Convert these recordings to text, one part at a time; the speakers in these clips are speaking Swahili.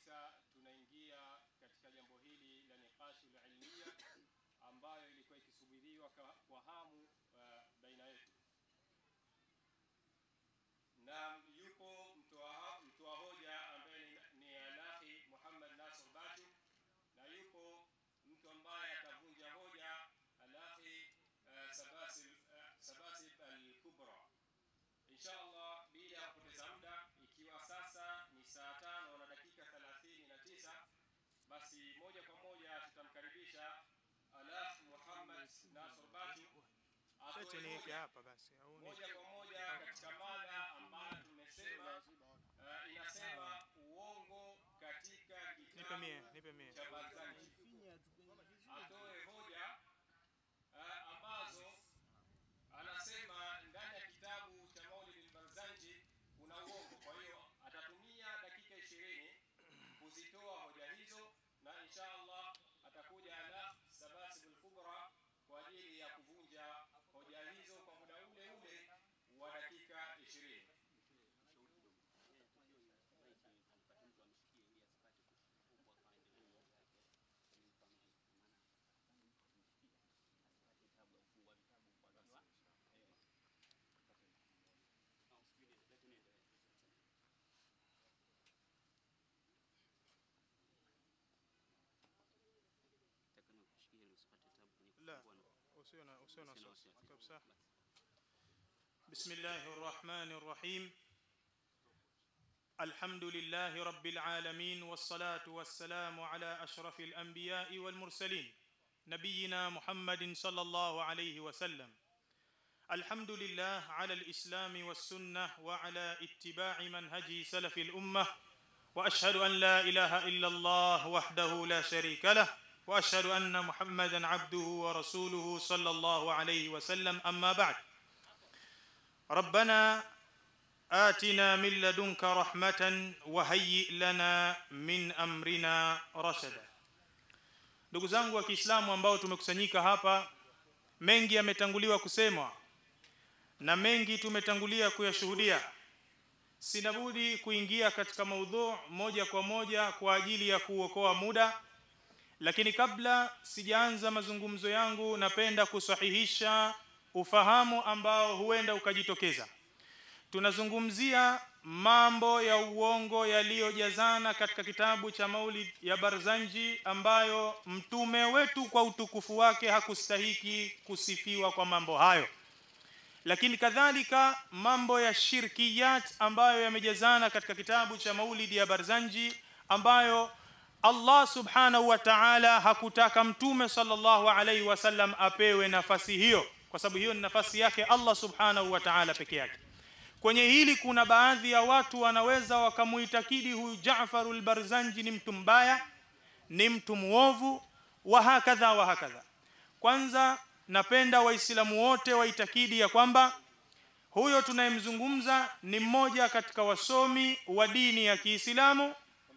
kabisa tunaingia katika jambo hili la niqashul ilmiya ambayo ilikuwa ikisubiriwa kwa, kwa hamu uh, baina yetu na yupo mtoa mtoa hoja ambaye ni, ni alahi Muhammad Nasr Batu na yupo mtu ambaye atavunja hoja alahi uh, Sabasil uh, Sabasil al-Kubra insha Allah bila ya kupoteza muda ikiwa sasa ni saa tano na dakika thelathini na tisa basi moja kwa moja tutamkaribisha Alah Muhammad Nasr Batu atoe Lete niweke hoja hapa basi au ni moja kwa moja katika mada ambayo tumesema uh, inasema uongo katika nipe mie, kitabu nipe mie. cha Barzanji atoe hoja uh, ambazo anasema ndani ya kitabu cha Maulid al-Barzanji kuna uongo. Kwa hiyo atatumia dakika ishirini kuzitoa hoja hizo, na insha Allah atakuja ala sabasibul kubra kwa ajili ya kuvunja hoja hizo kwa muda ule ule wa dakika ishirini. لا usiwe na usiwe na wasiwasi kabisa. Bismillahir Rahmanir Rahim. الحمد لله رب العالمين والصلاة والسلام على أشرف الأنبياء والمرسلين نبينا محمد صلى الله عليه وسلم الحمد لله على الإسلام والسنة وعلى اتباع منهج سلف الأمة وأشهد أن لا إله إلا الله وحده لا شريك له وأشهد أن محمدا عبده ورسوله صلى الله عليه وسلم أما بعد ربنا آتنا من لدنك رحمة وهيئ لنا من أمرنا رشدا ndugu zangu wa Kiislamu ambao tumekusanyika hapa mengi yametanguliwa kusemwa na mengi tumetangulia kuyashuhudia sina budi kuingia katika maudhu moja kwa moja kwa ajili ya kuokoa muda lakini kabla sijaanza mazungumzo yangu napenda kusahihisha ufahamu ambao huenda ukajitokeza tunazungumzia mambo ya uongo yaliyojazana katika kitabu cha Maulid ya Barzanji ambayo mtume wetu kwa utukufu wake hakustahiki kusifiwa kwa mambo hayo lakini kadhalika mambo ya shirkiyat ambayo yamejazana katika kitabu cha Maulid ya Barzanji ambayo Allah subhanahu wa ta'ala hakutaka mtume sallallahu alaihi wasallam apewe nafasi hiyo kwa sababu hiyo ni nafasi yake Allah subhanahu wa ta'ala peke yake kwenye hili kuna baadhi ya watu wanaweza wakamuitakidi huyu Jaafar barzanji ni mtu mbaya ni mtu muovu wa hakadha wa hakadha kwanza napenda waislamu wote waitakidi ya kwamba huyo tunayemzungumza ni mmoja katika wasomi wa dini ya Kiislamu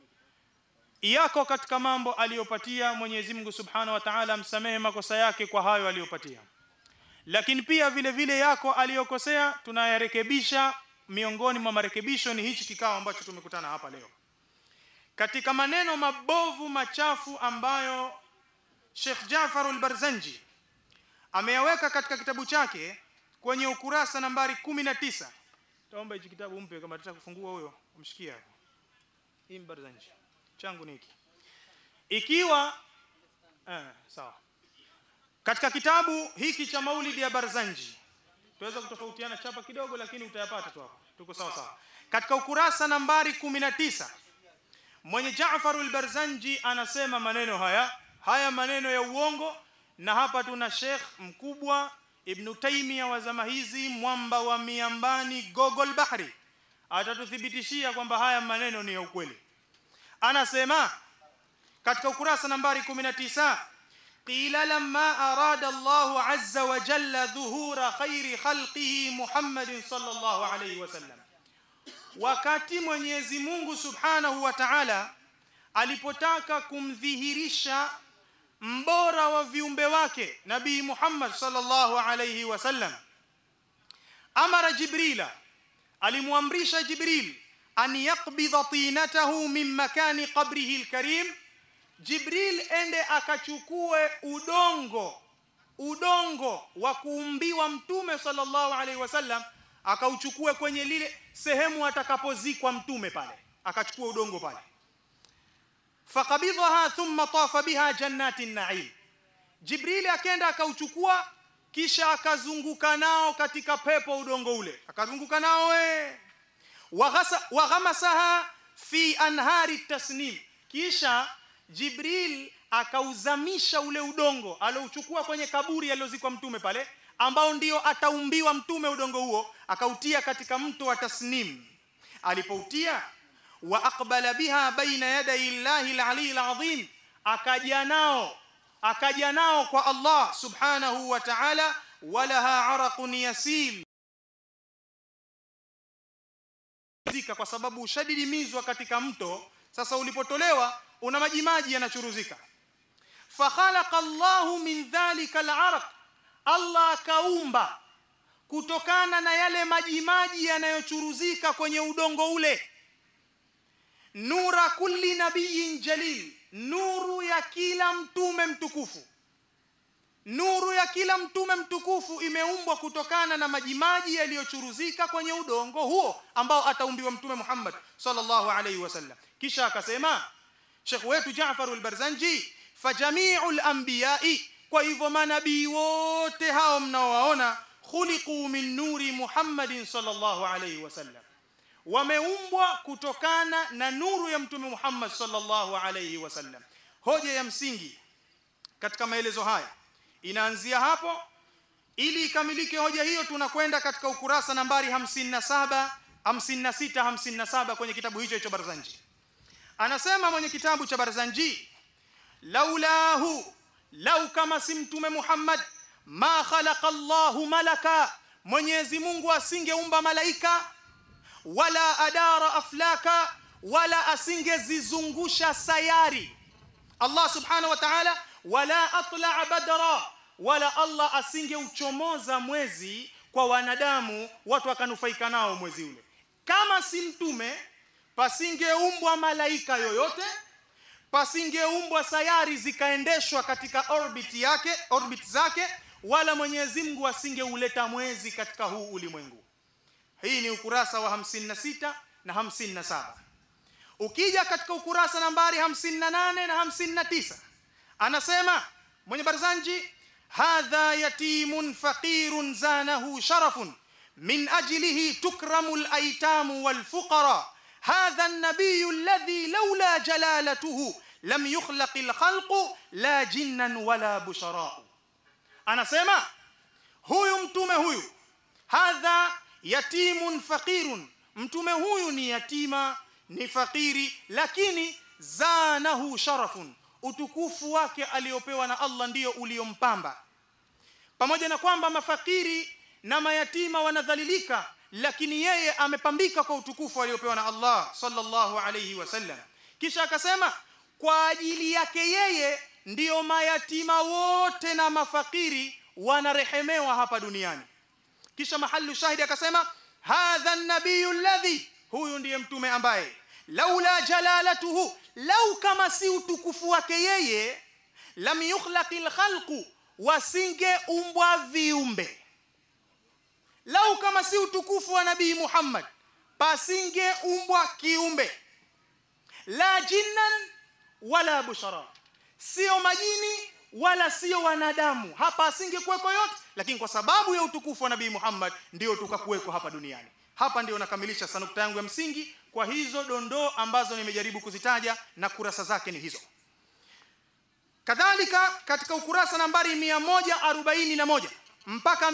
yako katika mambo aliyopatia Mwenyezi Mungu Subhanahu wa Ta'ala msamehe makosa yake kwa hayo aliyopatia lakini pia vile vile yako aliyokosea tunayarekebisha miongoni mwa marekebisho ni hichi kikao ambacho tumekutana hapa leo katika maneno mabovu machafu ambayo Sheikh Jafar al-Barzanji ameyaweka katika kitabu chake kwenye ukurasa nambari 19 taomba hichi kitabu umpe kama atataka kufungua huyo umshikia hapo hii Barzanji changu niki ikiwa eh, sawa katika kitabu hiki cha Maulidi ya Barzanji tuweza kutofautiana chapa kidogo lakini utayapata tu hapo tuko sawa sawa katika ukurasa nambari 19 mwenye Jaafar al-Barzanji anasema maneno haya haya maneno ya uongo na hapa tuna Sheikh mkubwa Ibn Taymiyyah wa zama hizi mwamba wa miambani Gogol Bahri atatuthibitishia kwamba haya maneno ni ya ukweli anasema katika ukurasa nambari 19 قيل لما أراد الله عز وجل ظهور خير خلقه محمد صلى الله عليه وسلم wakati Mwenyezi Mungu Subhanahu wa Ta'ala alipotaka kumdhihirisha mbora wa viumbe wake Nabii Muhammad sallallahu alayhi wasallam amara Jibrila alimwamrisha Jibril an yaqbidha tinatahu min makani qabrihi alkarim jibril ende akachukue udongo udongo wa kuumbiwa mtume sallallahu alaihi wasallam akauchukue kwenye lile sehemu atakapozikwa mtume pale akachukua udongo pale fakabidhaha thumma tafa biha jannati naim jibrili akenda akauchukua kisha akazunguka nao katika pepo udongo ule akazunguka nao we waghamasaha fi anhari tasnim kisha jibril akauzamisha ule udongo alouchukua kwenye kaburi aliozikwa mtume pale ambao ndio ataumbiwa mtume udongo huo akautia katika mto wa tasnim alipoutia wa aqbala biha baina yaday llahi alali alazim akaja nao akaja nao kwa Allah subhanahu wa ta'ala walaha araqun yasil zika kwa sababu ushadidimizwa katika mto sasa ulipotolewa una maji maji yanachuruzika fakhalaqa Allahu min dhalika al-araq Allah akaumba kutokana na yale maji maji yanayochuruzika kwenye udongo ule nura kulli nabiyin jalil nuru ya kila mtume mtukufu nuru ya kila mtume mtukufu imeumbwa kutokana na majimaji yaliyochuruzika kwenye udongo huo ambao ataumbiwa mtume Muhammad sallallahu alaihi wasallam kisha akasema Sheikh wetu Jaafar al-Barzanji fajami'ul anbiya'i kwa hivyo manabii wote hao mnaowaona khuliqu min nuri Muhammadin sallallahu alaihi wasallam wameumbwa kutokana na nuru ya mtume Muhammad sallallahu alaihi wasallam hoja ya msingi katika maelezo haya inaanzia hapo ili ikamilike hoja hiyo tunakwenda katika ukurasa nambari 57 56 57 kwenye kitabu hicho hicho Barzanji anasema mwenye kitabu cha Barzanji laulahu lau kama si mtume Muhammad ma khalaqa Allahu malaka Mwenyezi Mungu asingeumba malaika wala adara aflaka wala asingezizungusha sayari Allah subhanahu wa ta'ala wala atla'a badra wala Allah asingeuchomoza mwezi kwa wanadamu watu wakanufaika nao mwezi ule kama si mtume pasingeumbwa malaika yoyote pasingeumbwa sayari zikaendeshwa katika orbit yake orbit zake wala Mwenyezi Mungu asingeuleta mwezi katika huu ulimwengu hii ni ukurasa wa 56 na 57 ukija katika ukurasa nambari 58 na 59 anasema mwenye barzanji hadha yatimun faqirun zanahu sharafun min ajlihi tukramu al-aytam wal-fuqara hadha an-nabiy alladhi lawla jalalatuhu lam yukhlaq al-khalqu la jinnan wala bushara anasema huyu mtume huyu hadha yatimun faqirun mtume huyu ni yatima ni fakiri lakini zanahu sharafun utukufu wake aliopewa na Allah ndiyo uliompamba pamoja na kwamba mafakiri na mayatima wanadhalilika lakini yeye amepambika kwa utukufu aliopewa na Allah sallallahu alayhi wasallam kisha akasema kwa ajili yake yeye ndiyo mayatima wote na mafakiri wanarehemewa hapa duniani kisha mahallu shahidi akasema hadha an-nabiyyu alladhi huyu ndiye mtume ambaye laula jalalatuhu lau kama si utukufu wake yeye lam yukhlaqil khalqu wasingeumbwa viumbe lau kama si utukufu wa nabii Muhammad pasingeumbwa kiumbe la jinnan wala bushara sio majini wala sio wanadamu hapa asingekuweko yote lakini kwa sababu ya utukufu wa nabii Muhammad ndio tukakuweko hapa duniani hapa ndio nakamilisha sanukta yangu ya msingi kwa hizo dondoo ambazo nimejaribu kuzitaja na kurasa zake ni hizo kadhalika katika ukurasa nambari 141 mpaka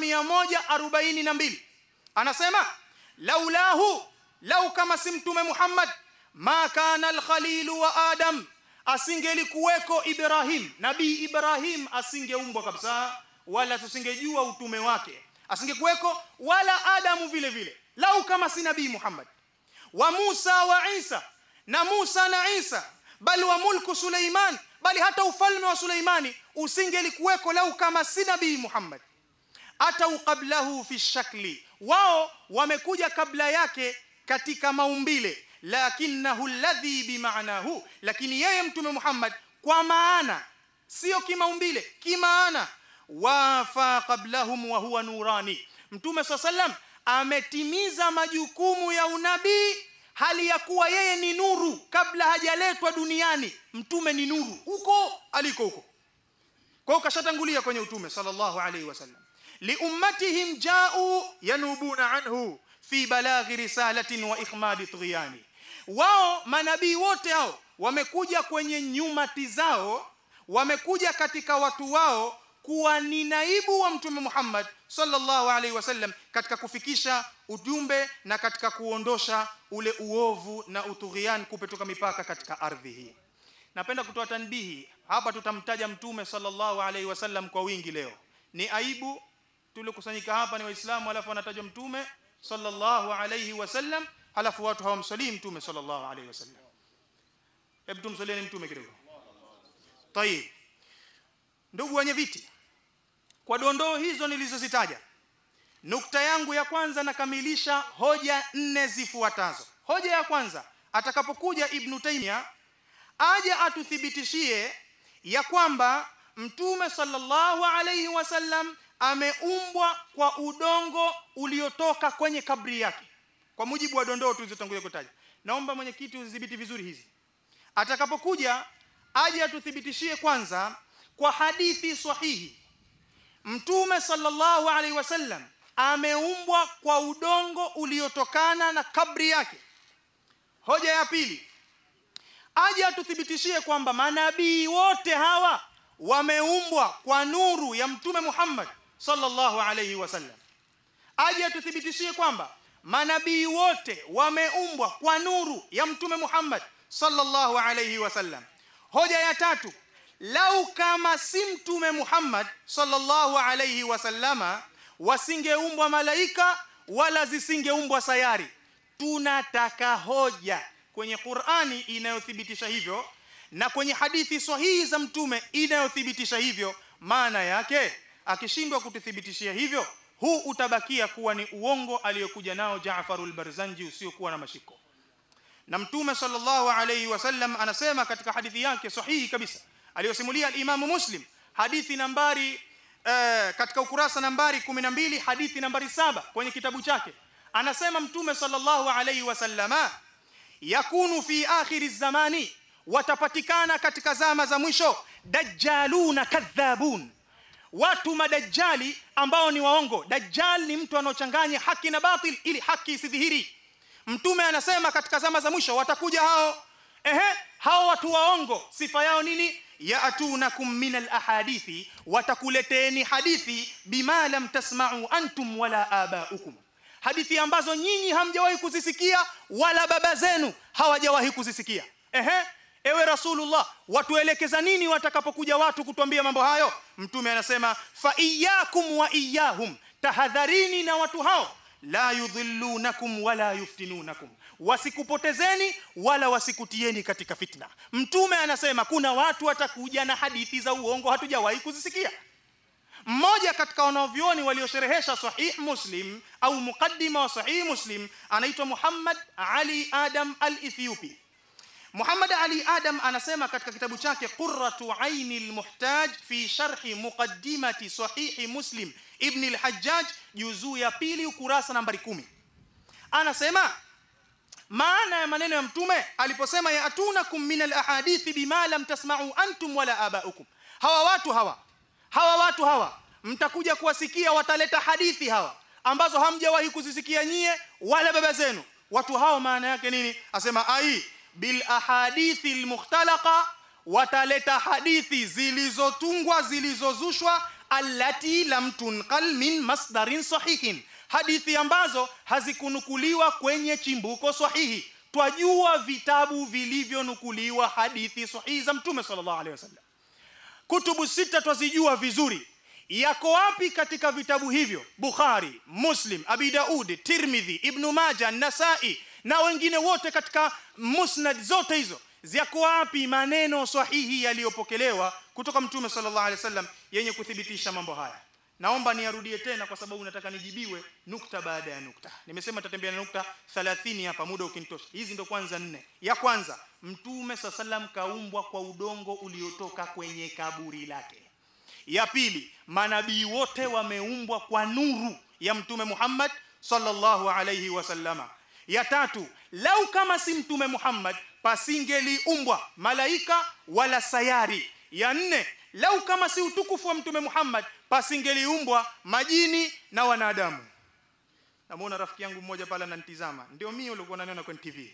142 anasema laulahu lau kama si mtume Muhammad ma kana al-khalilu wa adam asingelikuweko Ibrahim nabii Ibrahim asingeumbwa kabisa wala tusingejua utume wake asingekuweko wala Adamu vile vile lau kama si nabii Muhammad wa Musa wa Isa na Musa na Isa bali wa mulku Suleiman bali hata ufalme wa Suleimani usingelikuweko lau kama si nabii Muhammad atau qablahu fi shakli wao wamekuja kabla yake katika maumbile lakinahu alladhi bimaanahu lakini yeye mtume Muhammad kwa maana sio kimaumbile kimaana wafa qablahum wa huwa nurani mtume sallam ametimiza majukumu ya unabii hali ya kuwa yeye ni nuru kabla hajaletwa duniani mtume ni nuru huko aliko huko kwa hiyo kashatangulia kwenye utume sallallahu alaihi wasallam liummatihim jau yanubuna anhu fi balaghi risalatin wa ikhmadi tughyani wao manabii wote hao wamekuja kwenye nyumati zao wamekuja katika watu wao kuwa ni naibu wa mtume Muhammad sallallahu alaihi wasallam katika kufikisha ujumbe na katika kuondosha ule uovu na utughian kupetoka mipaka katika ardhi hii napenda kutoa tanbihi hapa tutamtaja mtume sallallahu alaihi wasallam kwa wingi leo ni aibu tuliokusanyika hapa ni waislamu alafu anatajwa mtume sallallahu alaihi wasallam halafu watu hawamsalii mtume sallallahu alaihi wasallam hebu tumsalieni mtume kidogo tayib ndugu wenye viti kwa dondoo hizo nilizozitaja nukta yangu ya kwanza nakamilisha hoja nne zifuatazo hoja ya kwanza atakapokuja ibn taymiya aje atuthibitishie ya kwamba mtume sallallahu alayhi wasallam ameumbwa kwa udongo uliotoka kwenye kabri yake kwa mujibu wa dondoo tulizotangulia kutaja naomba mwenyekiti uzidhibiti vizuri hizi atakapokuja aje atuthibitishie kwanza kwa hadithi sahihi mtume sallallahu alaihi wasallam ameumbwa kwa udongo uliotokana na kabri yake hoja ya pili aje atuthibitishie kwamba manabii wote hawa wameumbwa kwa nuru ya mtume Muhammad sallallahu alaihi wasallam aje atuthibitishie kwamba manabii wote wameumbwa kwa nuru ya mtume Muhammad sallallahu alaihi wasallam hoja ya tatu lau kama si mtume Muhammad sallallahu alaihi wasallama wasingeumbwa malaika wala zisingeumbwa sayari tunataka hoja kwenye Qur'ani inayothibitisha hivyo na kwenye hadithi sahihi za mtume inayothibitisha hivyo maana yake akishindwa kututhibitishia hivyo huu utabakia kuwa ni uongo aliyokuja nao Jaafarul Barzanji usiokuwa na mashiko na mtume sallallahu alayhi wasallam anasema katika hadithi yake sahihi kabisa aliyosimulia al-Imam Muslim hadithi nambari uh, katika ukurasa nambari 12 hadithi nambari saba kwenye kitabu chake anasema mtume sallallahu alayhi wasallama yakunu fi akhiri zamani watapatikana katika zama za mwisho dajjaluna kadhabun watu madajjali ambao ni waongo dajjal ni mtu anaochanganya haki na batil ili haki isidhihiri mtume anasema katika zama za mwisho watakuja hao ehe hao watu waongo sifa yao nini yaatunakum min alahadithi watakuleteni hadithi bima lam tasma'u antum wala abaukum hadithi ambazo nyinyi hamjawahi kuzisikia wala baba zenu hawajawahi kuzisikia ehe ewe rasulullah watuelekeza nini watakapokuja watu kutuambia mambo hayo mtume anasema fa iyyakum wa iyyahum tahadharini na watu hao la yudhillunakum wala yuftinunakum wasikupotezeni wala wasikutieni katika fitna mtume anasema kuna watu watakuja na hadithi za uongo hatujawahi kuzisikia mmoja katika wanavyuoni waliosherehesha sahih muslim au mukaddima wa sahih muslim anaitwa Muhammad Ali Adam al-Ethiopi Muhammad Ali Adam anasema katika kitabu chake Qurratu Aini al-Muhtaj fi sharhi muqaddimati sahih Muslim Ibn al-Hajjaj juzuu ya pili ukurasa nambari kumi anasema maana ya maneno ya mtume aliposema ya atunakum min al-ahadithi bima lam tasma'u antum wala abaukum hawa watu hawa hawa watu hawa mtakuja kuwasikia wataleta hadithi hawa ambazo hamjawahi kuzisikia nyie wala baba zenu watu hao maana yake nini asema ai bil ahadithi almukhtalaqa wataleta hadithi zilizotungwa zilizozushwa allati lam tunqal min masdarin sahihin hadithi ambazo hazikunukuliwa kwenye chimbuko sahihi twajua vitabu vilivyonukuliwa hadithi sahihi za mtume sallallahu alaihi wasallam kutubu sita twazijua vizuri yako wapi katika vitabu hivyo bukhari muslim abi daud tirmidhi ibn majah nasai na wengine wote katika musnad zote hizo ziko wapi maneno sahihi yaliyopokelewa kutoka mtume sallallahu alaihi wasallam yenye kuthibitisha mambo haya naomba niarudie tena kwa sababu nataka nijibiwe nukta baada ya nukta nimesema tatembea na nukta 30 hapa muda ukinitosha hizi ndo kwanza nne ya kwanza mtume saa salam kaumbwa kwa udongo uliotoka kwenye kaburi lake ya pili manabii wote wameumbwa kwa nuru ya mtume Muhammad sallallahu alayhi wasallama ya tatu lau kama si mtume Muhammad pasingeliumbwa malaika wala sayari ya nne lau kama si utukufu wa mtume Muhammad pasingeliumbwa majini na wanadamu namuona rafiki yangu mmoja pale ananitizama ndio mimi ulikuwa unaniona kwenye TV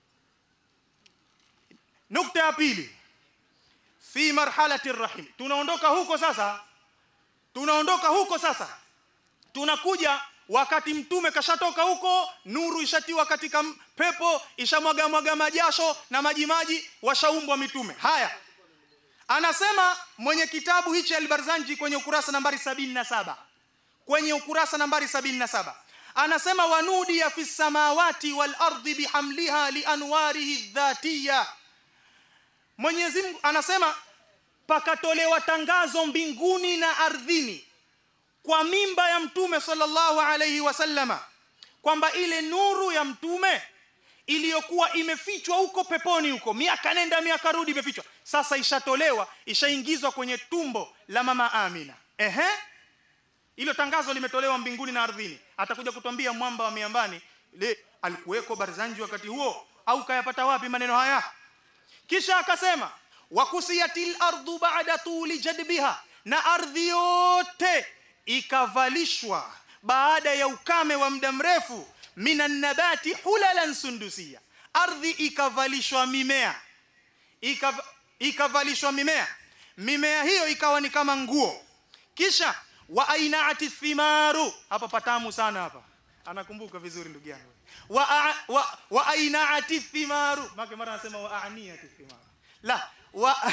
nukta ya pili fi marhalati rahim tunaondoka huko sasa tunaondoka huko sasa tunakuja wakati mtume kashatoka huko nuru ishatiwa katika m- pepo ishamwaga mwaga majasho na majimaji washaumbwa mitume haya anasema mwenye kitabu hichi albarzanji kwenye ukurasa nambari sabini na saba kwenye ukurasa nambari sabini na saba anasema wanudia fi samawati wal ardi bihamliha lianwarihi dhatiya Mwenyezi Mungu anasema pakatolewa tangazo mbinguni na ardhini kwa mimba ya mtume sallallahu alayhi wasallama kwamba ile nuru ya mtume iliyokuwa imefichwa huko peponi huko miaka nenda miaka rudi imefichwa sasa ishatolewa ishaingizwa kwenye tumbo la mama Amina ehe hilo tangazo limetolewa mbinguni na ardhini atakuja kutuambia mwamba wa miambani le alikuweko barzanji wakati huo au kayapata wapi maneno haya kisha akasema wakusiyatil ardu ba'da tuli jadbiha na ardhi yote ikavalishwa baada ya ukame wa muda mrefu minan nabati hulalan sundusia ardhi ikavalishwa mimea Ikav, ikavalishwa mimea mimea hiyo ikawa ni kama nguo kisha wa ainaati thimaru hapa patamu sana hapa anakumbuka vizuri ndugu yangu wa, a- wa, wa ainaati thimaru maka mara anasema wa aaniati thimaru la wa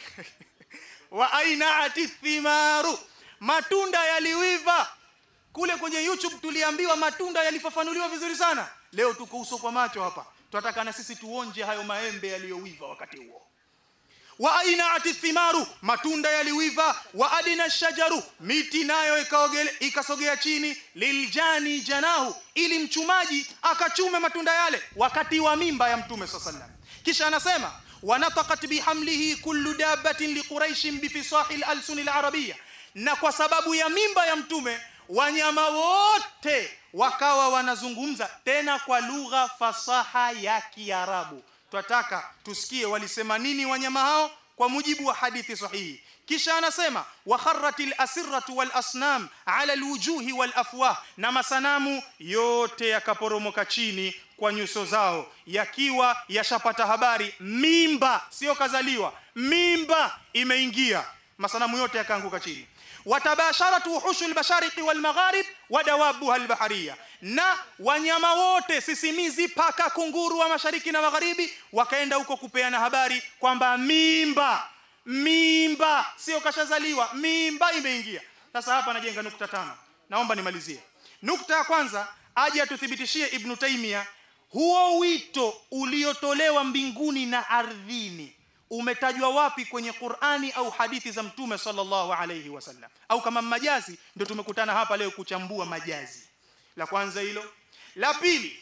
wa ainaati thimaru matunda yaliwiva kule kwenye youtube tuliambiwa matunda yalifafanuliwa vizuri sana leo tuko uso kwa macho hapa tunataka na sisi tuonje hayo maembe yaliyowiva wakati huo wa ainaati thimaru matunda yaliwiva wa adina shajaru miti nayo ikaogele- ikasogea chini liljani janahu ili mchumaji akachume matunda yale wakati wa mimba ya mtume saa sallam kisha anasema wanatakat bihamlihi kullu dabbatin liquraishin bifisahi lalsuni larabia na kwa sababu ya mimba ya mtume wanyama wote wakawa wanazungumza tena kwa lugha fasaha ya kiarabu twataka tusikie walisema nini wanyama hao kwa mujibu wa hadithi sahihi kisha anasema wakharratil asirratu wal asnam ala alwujuhi wal afwah na masanamu yote yakaporomoka chini kwa nyuso zao yakiwa yashapata habari mimba sio kazaliwa mimba imeingia masanamu yote yakaanguka chini watabasharat wuhushu lmashariki walmagharib wadawabuha albahariya na wanyama wote sisimizi paka kunguru wa mashariki na magharibi wakaenda huko kupeana habari kwamba mimba mimba sio kashazaliwa mimba imeingia sasa hapa najenga nukta tano naomba nimalizie nukta ya kwanza aje atuthibitishie ibnu taimia huo wito uliotolewa mbinguni na ardhini umetajwa wapi kwenye Qur'ani au hadithi za Mtume sallallahu alayhi wasallam au kama majazi ndio tumekutana hapa leo kuchambua majazi la kwanza hilo la pili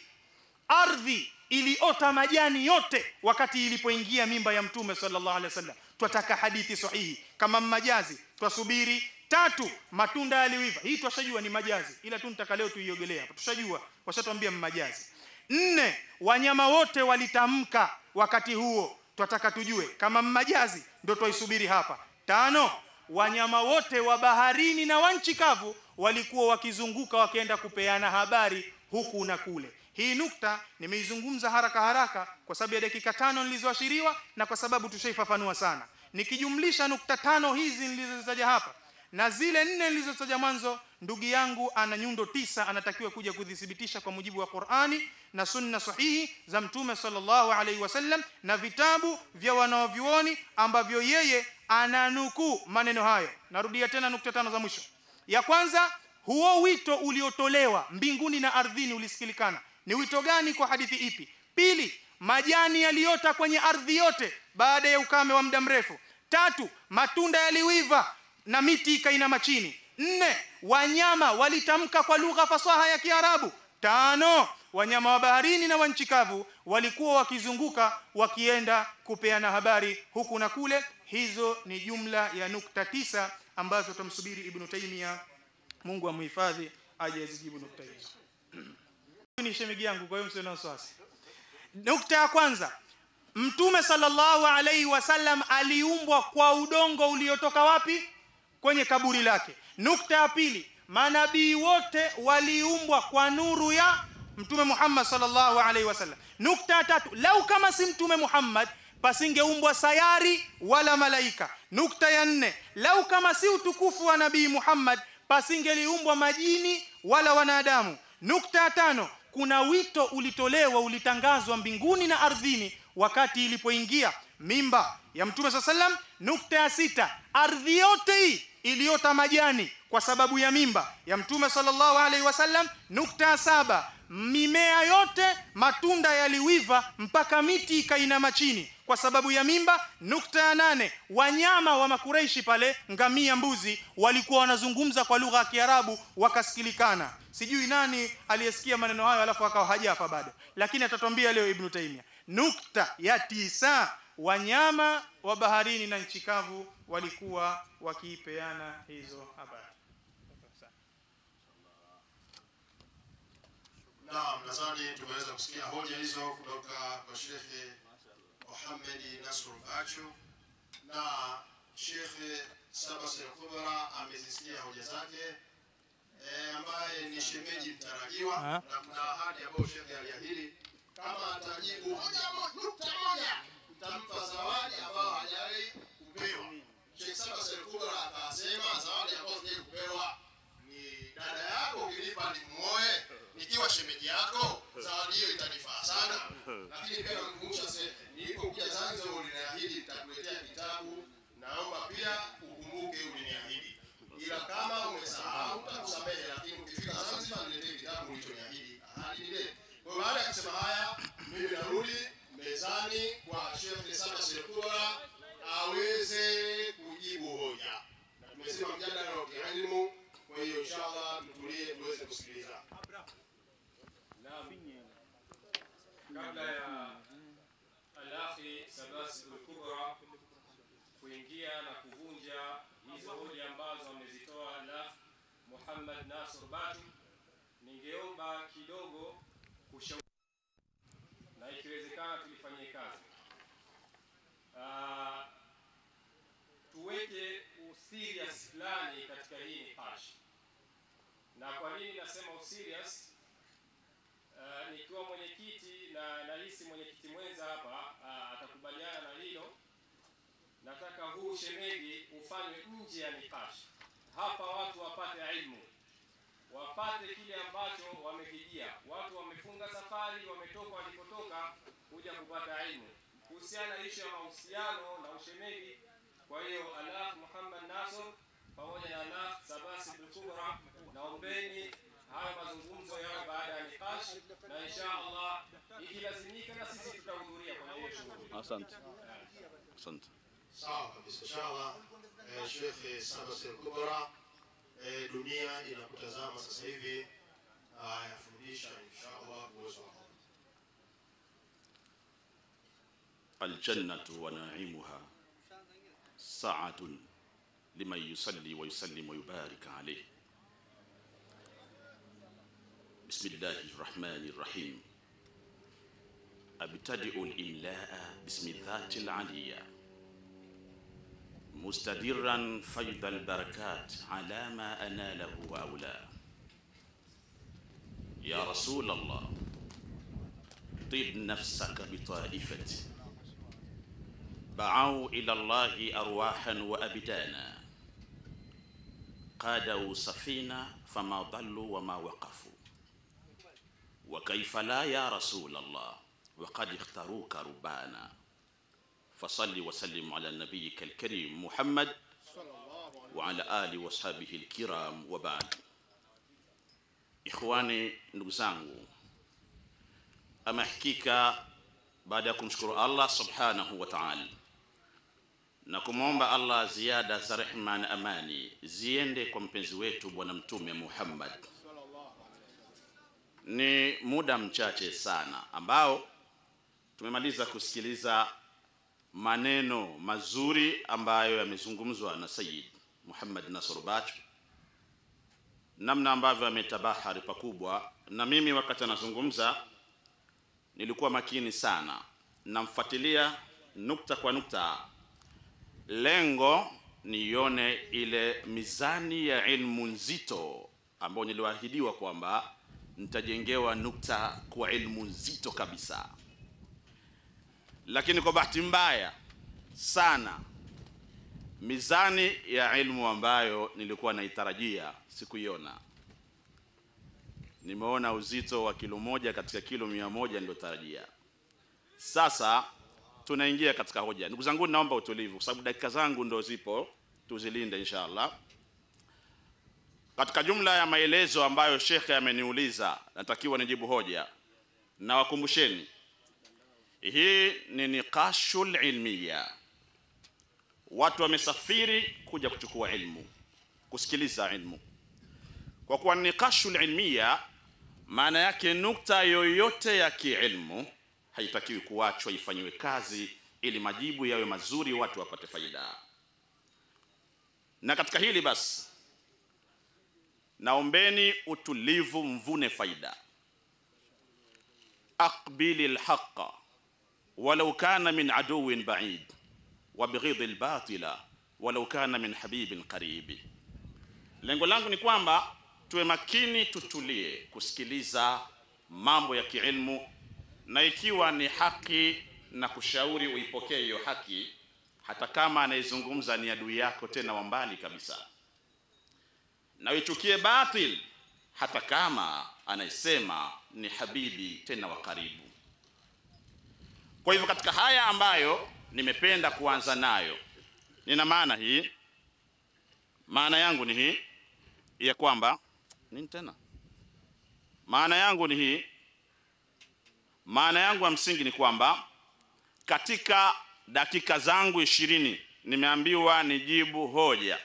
ardhi iliota majani yote wakati ilipoingia mimba ya Mtume sallallahu alayhi wasallam twataka hadithi sahihi kama majazi twasubiri tatu matunda yaliwiva hii twashajua ni majazi ila tu nitaka leo tuiogelee hapa tushajua washatuambia majazi nne wanyama wote walitamka wakati huo twataka tujue kama majazi ndio twaisubiri hapa tano wanyama wote wa baharini na wa nchi kavu walikuwa wakizunguka wakienda kupeana habari huku na kule hii nukta nimeizungumza haraka haraka kwa sababu ya dakika tano nilizoashiriwa na kwa sababu tushaifafanua sana nikijumlisha nukta tano hizi nilizozitaja hapa na zile nne nilizotaja mwanzo ndugu yangu ana nyundo tisa anatakiwa kuja kudhithibitisha kwa mujibu wa Qur'ani na sunna sahihi za mtume sallallahu alaihi wasallam na vitabu vya wanaovyuoni ambavyo yeye ananukuu maneno hayo narudia tena nukta tano za mwisho ya kwanza huo wito uliotolewa mbinguni na ardhini ulisikilikana ni wito gani kwa hadithi ipi pili majani yaliota kwenye ardhi yote baada ya ukame wa muda mrefu tatu matunda yaliwiva na miti ikainama chini nne wanyama walitamka kwa lugha fasaha ya kiarabu tano wanyama wa baharini na wa nchi kavu walikuwa wakizunguka wakienda kupeana habari huku na kule hizo ni jumla ya nukta tisa ambazo tumsubiri ibnu taimia mungu amhifadhi aje azijibu nukta hizo ni shemigi yangu kwa hiyo msio na wasiwasi nukta ya kwanza mtume sallallahu alaihi wasallam aliumbwa kwa udongo uliotoka wapi kwenye kaburi lake nukta ya pili manabii wote waliumbwa kwa nuru ya mtume Muhammad sallallahu alaihi wasallam nukta ya tatu lau kama si mtume Muhammad pasingeumbwa sayari wala malaika nukta ya nne lau kama si utukufu wa nabii Muhammad pasingeliumbwa majini wala wanadamu nukta ya tano kuna wito ulitolewa ulitangazwa mbinguni na ardhini wakati ilipoingia mimba ya mtume saa sallam nukta ya sita ardhi yote hii iliyota majani kwa sababu ya mimba ya mtume sallallahu alaihi wasallam nukta ya saba mimea yote matunda yaliwiva mpaka miti ikainama chini kwa sababu ya mimba nukta ya nane wanyama wa makureishi pale ngamia mbuzi walikuwa wanazungumza kwa lugha ya kiarabu wakasikilikana sijui nani aliyesikia maneno hayo alafu akawa hajafa bado lakini atatwambia leo ibnu taimia nukta ya tisa wanyama wa baharini na nchi kavu walikuwa wakiipeana hizo habari Naam, nadhani tumeweza kusikia hoja hizo kutoka kwa Shekhe Muhammad Nasr Bachu na Shekhe Sabas al-Kubra amezisikia hoja zake e, ambaye ni shemeji mtarajiwa Ah. na kuna ahadi ambayo Shekhe aliahidi kama atajibu hoja mo- nukta moja mtampa zawadi ambayo hajawahi kupewa. Sheikh Sabas al-Kubra akasema zawadi ambayo sijawahi kupewa ni dada yako ukinipa nimuoe nikiwa shemeji yako zawadi hiyo itanifaa sana lakini pia namkumbusha se- nilipokuja zanzibar uliniahidi nitakuletea kitabu naomba pia ukumbuke uliniahidi ila kama umesahau takusamehe lakini ukifika zanzibar niletee kitabu ulichoniahidi ahadi ni deni kwa hiyo baada ya kusema haya mimi narudi mezani kwa shekhe saba sekura aweze kujibu hoja na tumesema mjadala wa kielimu kwa hiyo inshallah mtulie tuweze kusikiliza Naam. Kabla ya Al-Akhi Sabas al-Kubra kuingia na kuvunja hizo hoja ambazo amezitoa Al-Akh Muhammad Nasr Batu, ningeomba kidogo kushauri na ikiwezekana tulifanyie kazi. Ah, tuweke userious fulani katika hii nipash. Na kwa nini nasema userious? Uh, nikiwa mwenyekiti na nahisi mwenyekiti mwenza hapa uh, atakubaliana na hilo. Nataka huu shemeji ufanywe nje ya nikashi, hapa watu wapate ilmu, wapate kile ambacho wamekijia. Watu wamefunga safari, wametoka walipotoka kuja kupata ilmu kuhusiana na ishu ya mahusiano na ushemeji. Kwa hiyo Alakh Muhammad Nasr pamoja na Alakh Sabasi Bukura, naombeni haya mazungumzo yao baada ya nikash, na insha Allah ikilazimika na sisi tutahudhuria kwenye hiyo shughuli. Asante. Asante. sawa kabisa inshallah eh, shekhe sabas al-kubra eh, dunia inakutazama sasa hivi ah, yafundisha inshallah uwezo wako الجنة ونعيمها ساعة لمن يصلي ويسلم ويبارك عليه بسم الله الرحمن الرحيم أبتدئ الإملاء باسم الذات العلية مستدرا فيض البركات على ما أناله وأولاه يا رسول الله طب نفسك بطائفتي بعوا إلى الله أرواحا وأبدانا قادوا سفينة فما ضلوا وما وقفوا وكيف لا يا رسول الله وقد اختاروك ربانا فصل وسلم على نبيك الكريم محمد وعلى آله وصحبه الكرام وبعد إخواني نقزانgu ama hakika baada ya kumshukuru Allah subhanahu wa ta'ala na kumwomba Allah ziada za rehma na amani ziende kwa mpenzi wetu Bwana Mtume Muhammad. Ni muda mchache sana ambao tumemaliza kusikiliza maneno mazuri ambayo yamezungumzwa na Sayyid Muhammad Nasr Bacho, namna ambavyo ametabahari pakubwa, na mimi wakati anazungumza nilikuwa makini sana, namfuatilia nukta kwa nukta, lengo nione ile mizani ya ilmu nzito ambayo niliwahidiwa kwamba nitajengewa nukta kwa ilmu nzito kabisa lakini kwa bahati mbaya sana mizani ya ilmu ambayo nilikuwa naitarajia sikuiona. Nimeona uzito wa kilo moja katika kilo mia moja niliotarajia. Sasa tunaingia katika hoja. Ndugu zangu, naomba utulivu, kwa sababu dakika zangu ndo zipo, tuzilinde inshallah. Katika jumla ya maelezo ambayo shekhe ameniuliza, natakiwa nijibu hoja, na wakumbusheni hii ni niqashul ilmiya. Watu wamesafiri kuja kuchukua ilmu, kusikiliza ilmu. Kwa kuwa niqashul ilmiya, maana yake nukta yoyote ya kiilmu haitakiwi kuachwa, ifanyiwe kazi ili majibu yawe mazuri, watu wapate faida. Na katika hili basi, naombeni utulivu, mvune faida. aqbili lhaqa walau kana min aduwin baid wabghidhi lbatila walau kana min habibin qaribi. Lengo langu ni kwamba tuwe makini, tutulie kusikiliza mambo ya kiilmu, na ikiwa ni haki na kushauri uipokee hiyo haki, hata kama anayezungumza ni adui yako tena wa mbali kabisa, na uichukie batil hata kama anayesema ni habibi tena wa karibu. Kwa hivyo katika haya ambayo nimependa kuanza nayo, nina maana hii. Maana yangu ni hii ya kwamba nini tena, maana yangu ni hii, maana yangu ya msingi ni kwamba katika dakika zangu ishirini nimeambiwa nijibu hoja,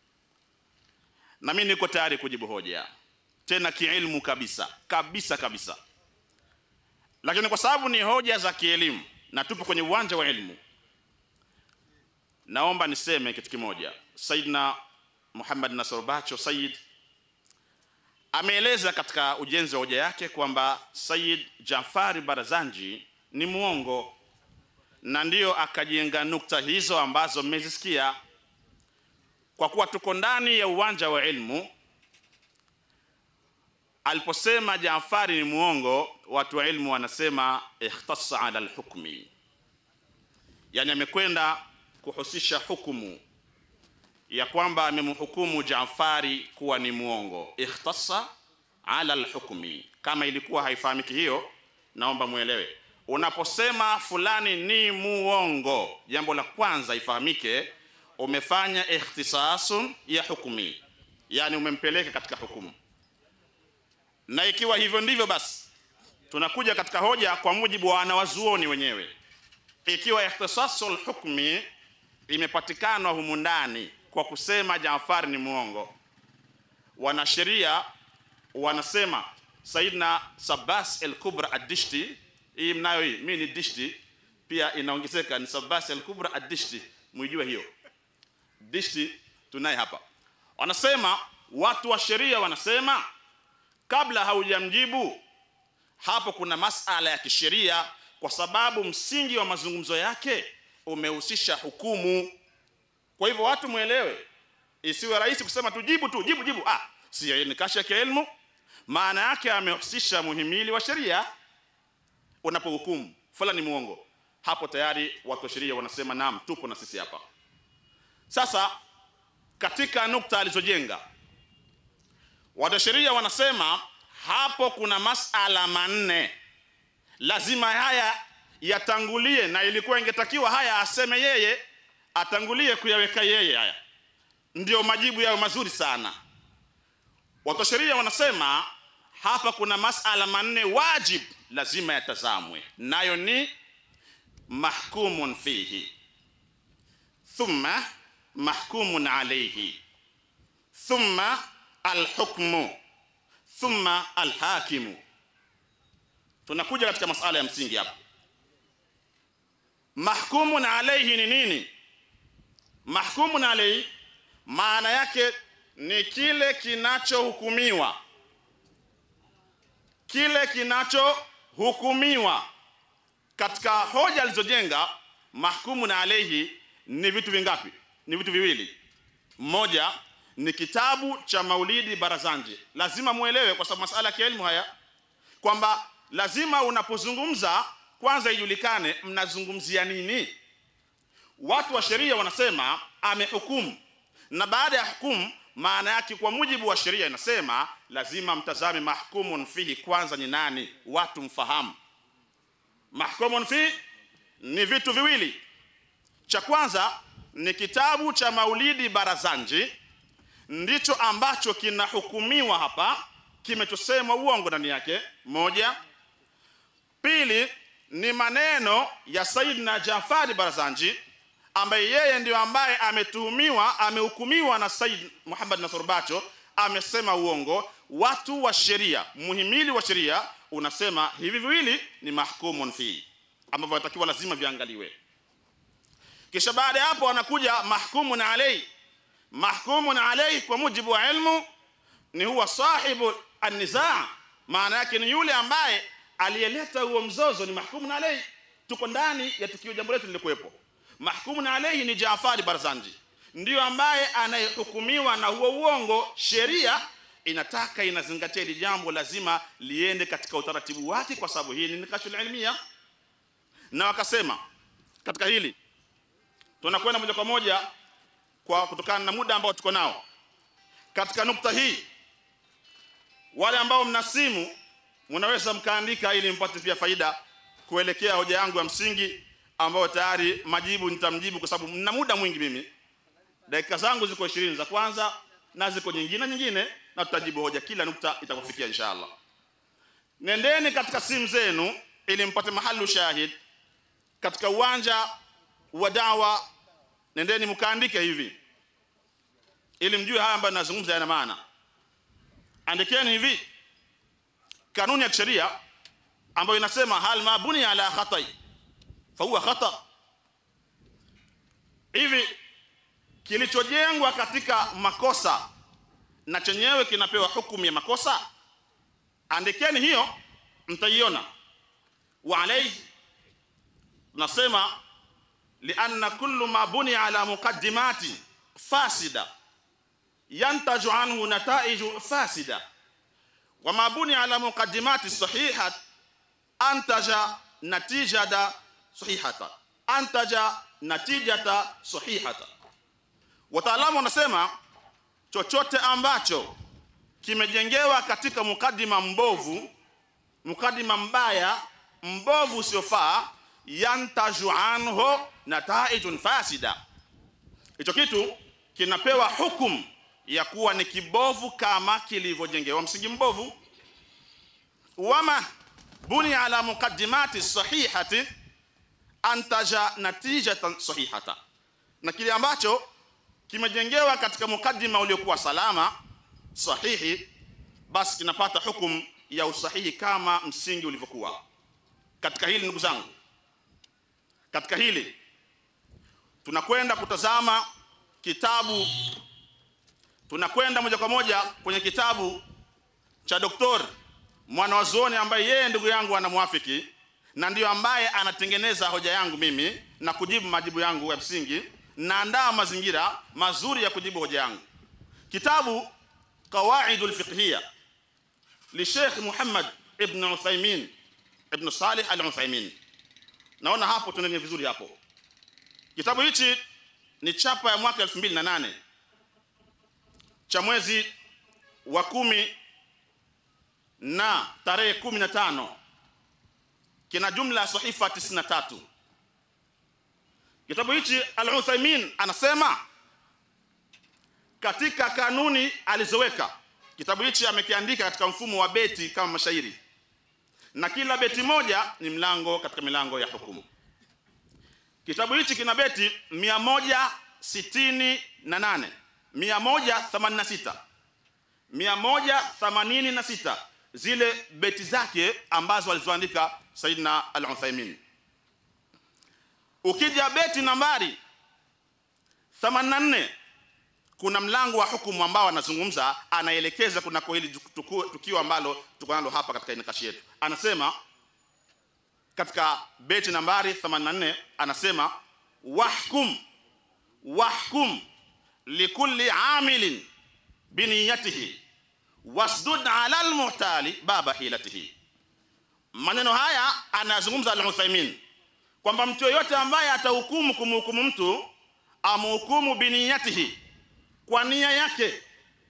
na mimi niko tayari kujibu hoja, tena kiilmu kabisa kabisa kabisa lakini kwa sababu ni hoja za kielimu na tupo kwenye uwanja wa elimu, naomba niseme kitu kimoja. Saidna Muhammad Nasr Bacho Said ameeleza katika ujenzi wa hoja yake kwamba Said Jafari Barazanji ni mwongo, na ndiyo akajenga nukta hizo ambazo mmezisikia. Kwa kuwa tuko ndani ya uwanja wa elimu, aliposema Jaafari ni muongo, watu wa ilmu wanasema ikhtassa ala alhukmi, yani amekwenda kuhusisha hukumu ya kwamba amemhukumu Jaafari kuwa ni muongo. Ikhtassa ala alhukmi, kama ilikuwa haifahamiki hiyo, naomba muelewe. Unaposema fulani ni muongo, jambo la kwanza ifahamike, umefanya ikhtisasun ya hukmi, yani umempeleka katika hukumu na ikiwa hivyo ndivyo basi tunakuja katika hoja kwa mujibu wa wanawazuoni wenyewe. Ikiwa ikhtisasul hukmi imepatikana humu ndani kwa kusema Jaafar ni muongo, wanasheria wanasema Saidna Sabas al-Kubra ad-Dishti, hii mnayo hii, mimi ni Dishti pia inaongezeka, ni Sabas al-Kubra ad-Dishti, mwijue hiyo Dishti tunaye hapa. Wanasema watu wa sheria wanasema kabla haujamjibu hapo, kuna masala ya kisheria, kwa sababu msingi wa mazungumzo yake umehusisha hukumu. Kwa hivyo watu mwelewe, isiwe rahisi kusema tu jibu tu jibu jibu. Ah, si ni kasha ya elimu, maana yake amehusisha muhimili wa sheria. Unapohukumu fulani ni muongo, hapo tayari watu wa sheria wanasema naam, tupo na sisi hapa. Sasa katika nukta alizojenga Wanasheria wanasema hapo kuna masala manne, lazima haya yatangulie, na ilikuwa ingetakiwa haya aseme yeye, atangulie kuyaweka yeye, haya ndio majibu yao mazuri sana. Wanasheria wanasema hapa kuna masala manne wajib, lazima yatazamwe, nayo ni mahkumun fihi, thumma mahkumun alayhi thumma alhukmu thumma alhakimu tunakuja katika masala ya msingi hapa mahkumun alayhi ni nini mahkumun alayhi maana yake ni kile kinachohukumiwa kile kinachohukumiwa katika hoja alizojenga mahkumun alayhi ni vitu vingapi ni vitu viwili mmoja ni kitabu cha maulidi barazanji lazima muelewe kwa sababu masala ya elimu haya kwamba lazima unapozungumza kwanza ijulikane mnazungumzia nini watu wa sheria wanasema amehukumu na baada ya hukumu maana yake kwa mujibu wa sheria inasema lazima mtazame mahkumun fihi kwanza ni nani watu mfahamu mahkumun fi ni vitu viwili cha kwanza ni kitabu cha maulidi barazanji ndicho ambacho kinahukumiwa hapa kimechosemwa uongo ndani yake moja pili ni maneno ya Saidna Jafari Barazanji ambaye yeye ndio ambaye ametuhumiwa amehukumiwa na Said Muhammad Nasr Bacho amesema uongo watu wa sheria muhimili wa sheria unasema hivi viwili ni mahkumun fi ambavyo inatakiwa lazima viangaliwe kisha baada ya hapo anakuja mahkumun alayhi mahkumun alayhi kwa mujibu wa ilmu ni huwa sahibu an-nizaa maana yake ni yule ambaye aliyeleta huo mzozo ni mahkumun alayhi tuko ndani ya tukio jambo letu lilikuwepo mahkumun alayhi ni Jaafari Barzanji ndiyo ambaye anayehukumiwa na huo uongo sheria inataka inazingatia hili jambo lazima liende katika utaratibu wake kwa sababu hii ni nikashul ilmia na wakasema katika hili tunakwenda moja kwa moja kwa kutokana na muda ambao tuko nao katika nukta hii wale ambao mna simu mnaweza mkaandika ili mpate pia faida kuelekea hoja yangu ya msingi ambayo tayari majibu nitamjibu kwa sababu mna muda mwingi mimi dakika zangu ziko 20 za kwanza na ziko nyingine nyingine na tutajibu hoja kila nukta itakufikia inshallah nendeni katika simu zenu ili mpate mahali shahid katika uwanja wa dawa nendeni mkaandike hivi ili mjue haya ambayo nazungumza yana maana andikeni hivi kanuni ya kisheria ambayo inasema hal mabuni ala khatai fa huwa khata hivi kilichojengwa katika makosa na chenyewe kinapewa hukumu ya makosa andikeni hiyo mtaiona wa alayhi nasema lianna kullu ma buni ala muqaddimati fasida yantaju anhu nataiju fasida wa ma buni ala muqaddimati sahihat antaja natijada sahihata antaja natijata sahihata wataalamu wanasema chochote ambacho kimejengewa katika mukadima mbovu mukadima mbaya mbovu usiofaa yantaju anhu nataijun fasida hicho kitu kinapewa hukum ya kuwa ni kibovu kama kilivyojengewa msingi mbovu wama buni ala muqaddimati sahihati antaja natijatan sahihata na kile ambacho kimejengewa katika mukaddima uliokuwa salama sahihi basi kinapata hukum ya usahihi kama msingi ulivyokuwa katika hili ndugu zangu katika hili tunakwenda kutazama kitabu tunakwenda moja kwa moja kwenye kitabu cha doktor mwanawazuoni ambaye yeye ndugu yangu anamwafiki na ndiyo ambaye anatengeneza hoja yangu mimi na kujibu majibu yangu ya msingi naandaa mazingira mazuri ya kujibu hoja yangu kitabu qawaidul fiqhiyya li Sheikh Muhammad ibn Uthaymeen ibn Salih al-Uthaymeen naona hapo tunaendelea vizuri hapo kitabu hichi ni chapa ya mwaka 2008 cha mwezi wa kumi na tarehe 15 kina jumla ya sahifa 93 kitabu hichi al-Uthaymeen anasema katika kanuni alizoweka kitabu hichi amekiandika katika mfumo wa beti kama mashairi na kila beti moja ni mlango katika milango ya hukumu kitabu hichi kina beti mia moja sitini na nane mia moja themanini na sita mia moja themanini na sita zile beti zake ambazo alizoandika Saidina Al-Uthaymin. Ukija beti nambari 84 kuna mlango wa hukumu ambao anazungumza, anaelekeza kunako hili tuku- tukio ambalo tuko nalo hapa katika nikashi yetu. Anasema katika beti nambari 84 anasema wahkum wahkum likulli amilin biniyatihi wasdud ala almuhtali baba hilatihi. Maneno haya anazungumza Al-Uthaymin kwamba mtu yoyote ambaye atahukumu kumhukumu mtu amhukumu biniyatihi, kwa nia yake.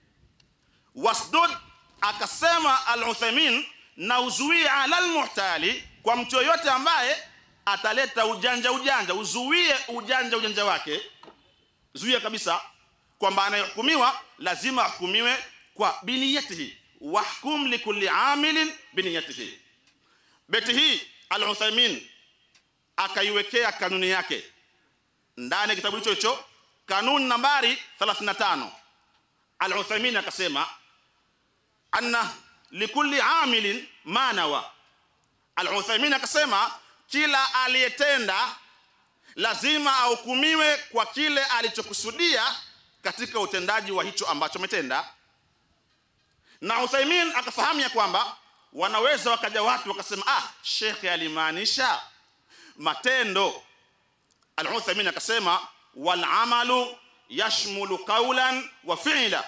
Wasdud, akasema Al-Uthaymin, na uzuie ala almuhtali, kwa mtu yoyote ambaye ataleta ujanja ujanja, uzuie ujanja ujanja wake, zuia kabisa kwamba anayehukumiwa lazima ahukumiwe kwa biniyatihi, wahkum likulli amilin biniyatihi. Beti hii Al-Uthaymin akaiwekea kanuni yake ndani ya kitabu hicho hicho, kanuni nambari 35. Al-Uthaymin akasema anna likulli amilin manawa. Al-Uthaymin akasema kila aliyetenda lazima ahukumiwe kwa kile alichokusudia katika utendaji wa hicho ambacho ametenda. Na Uthaymin akafahamu ya kwamba wanaweza wakaja watu wakasema, ah, shekhe alimaanisha matendo. Al-Uthaymin akasema wal amalu yashmulu qawlan wa fi'la,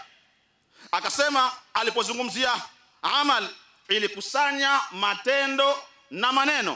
akasema alipozungumzia amal ilikusanya matendo na maneno,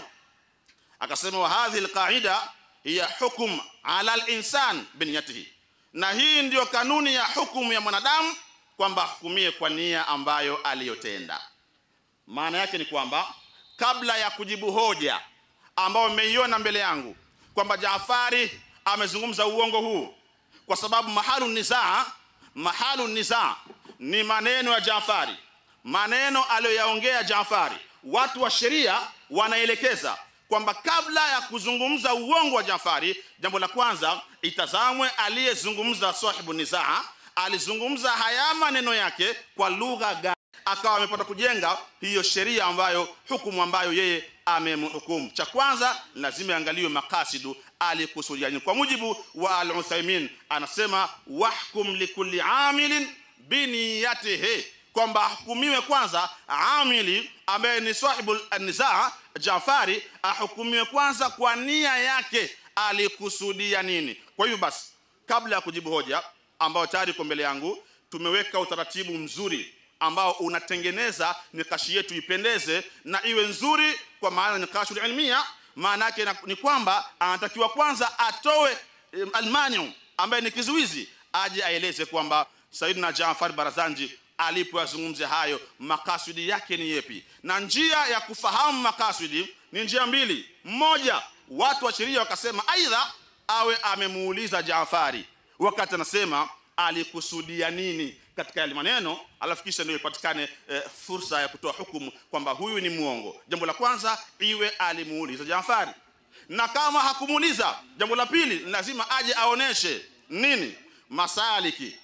akasema wa hadhihi alqaida hiya hukm ala al-insan biniyatihi, na hii ndiyo kanuni ya hukumu ya mwanadamu kwamba ahukumie kwa nia ambayo aliyotenda. Maana yake ni kwamba kabla ya kujibu hoja ambayo mmeiona mbele yangu kwamba Jaafari amezungumza uongo huu, kwa sababu mahalu nizaa, mahalu nizaa ni maneno ya Jaafari, maneno aliyoyaongea Jaafari. Watu wa sheria wanaelekeza kwamba kabla ya kuzungumza uongo wa Jaafari, jambo la kwanza itazamwe aliyezungumza sahibu nizaa, alizungumza haya maneno yake kwa lugha gani, akawa amepata kujenga hiyo sheria ambayo hukumu ambayo yeye amemhukumu. Cha kwanza lazima iangaliwe makasidu alikusudia nini. Kwa mujibu wa Al-Uthaymin anasema wahkum likulli amilin biniyatihi, kwamba ahukumiwe kwanza amili ambaye ni sahibu nizaa Jafari, ahukumiwe kwanza kwa nia yake, alikusudia nini. Kwa hivyo basi, kabla ya kujibu hoja ambayo tayari iko mbele yangu, tumeweka utaratibu mzuri ambao unatengeneza nikashi yetu ipendeze na iwe nzuri, kwa maana nikashul ilmia, maana yake na- ni kwamba anatakiwa kwanza atoe em, almaniu ambaye ni kizuizi, aje aeleze kwamba Saidina Jaafar Barazanji alipoyazungumzia hayo makasudi yake ni yepi, na njia ya kufahamu makasudi ni njia mbili. Mmoja, watu wa sheria wakasema aidha awe amemuuliza Jaafari wakati anasema alikusudia nini katika yale maneno, alafu kisha ndio ipatikane e, fursa ya kutoa hukumu kwamba huyu ni mwongo. Jambo la kwanza iwe alimuuliza Jaafari, na kama hakumuuliza, jambo la pili lazima aje aoneshe nini masaliki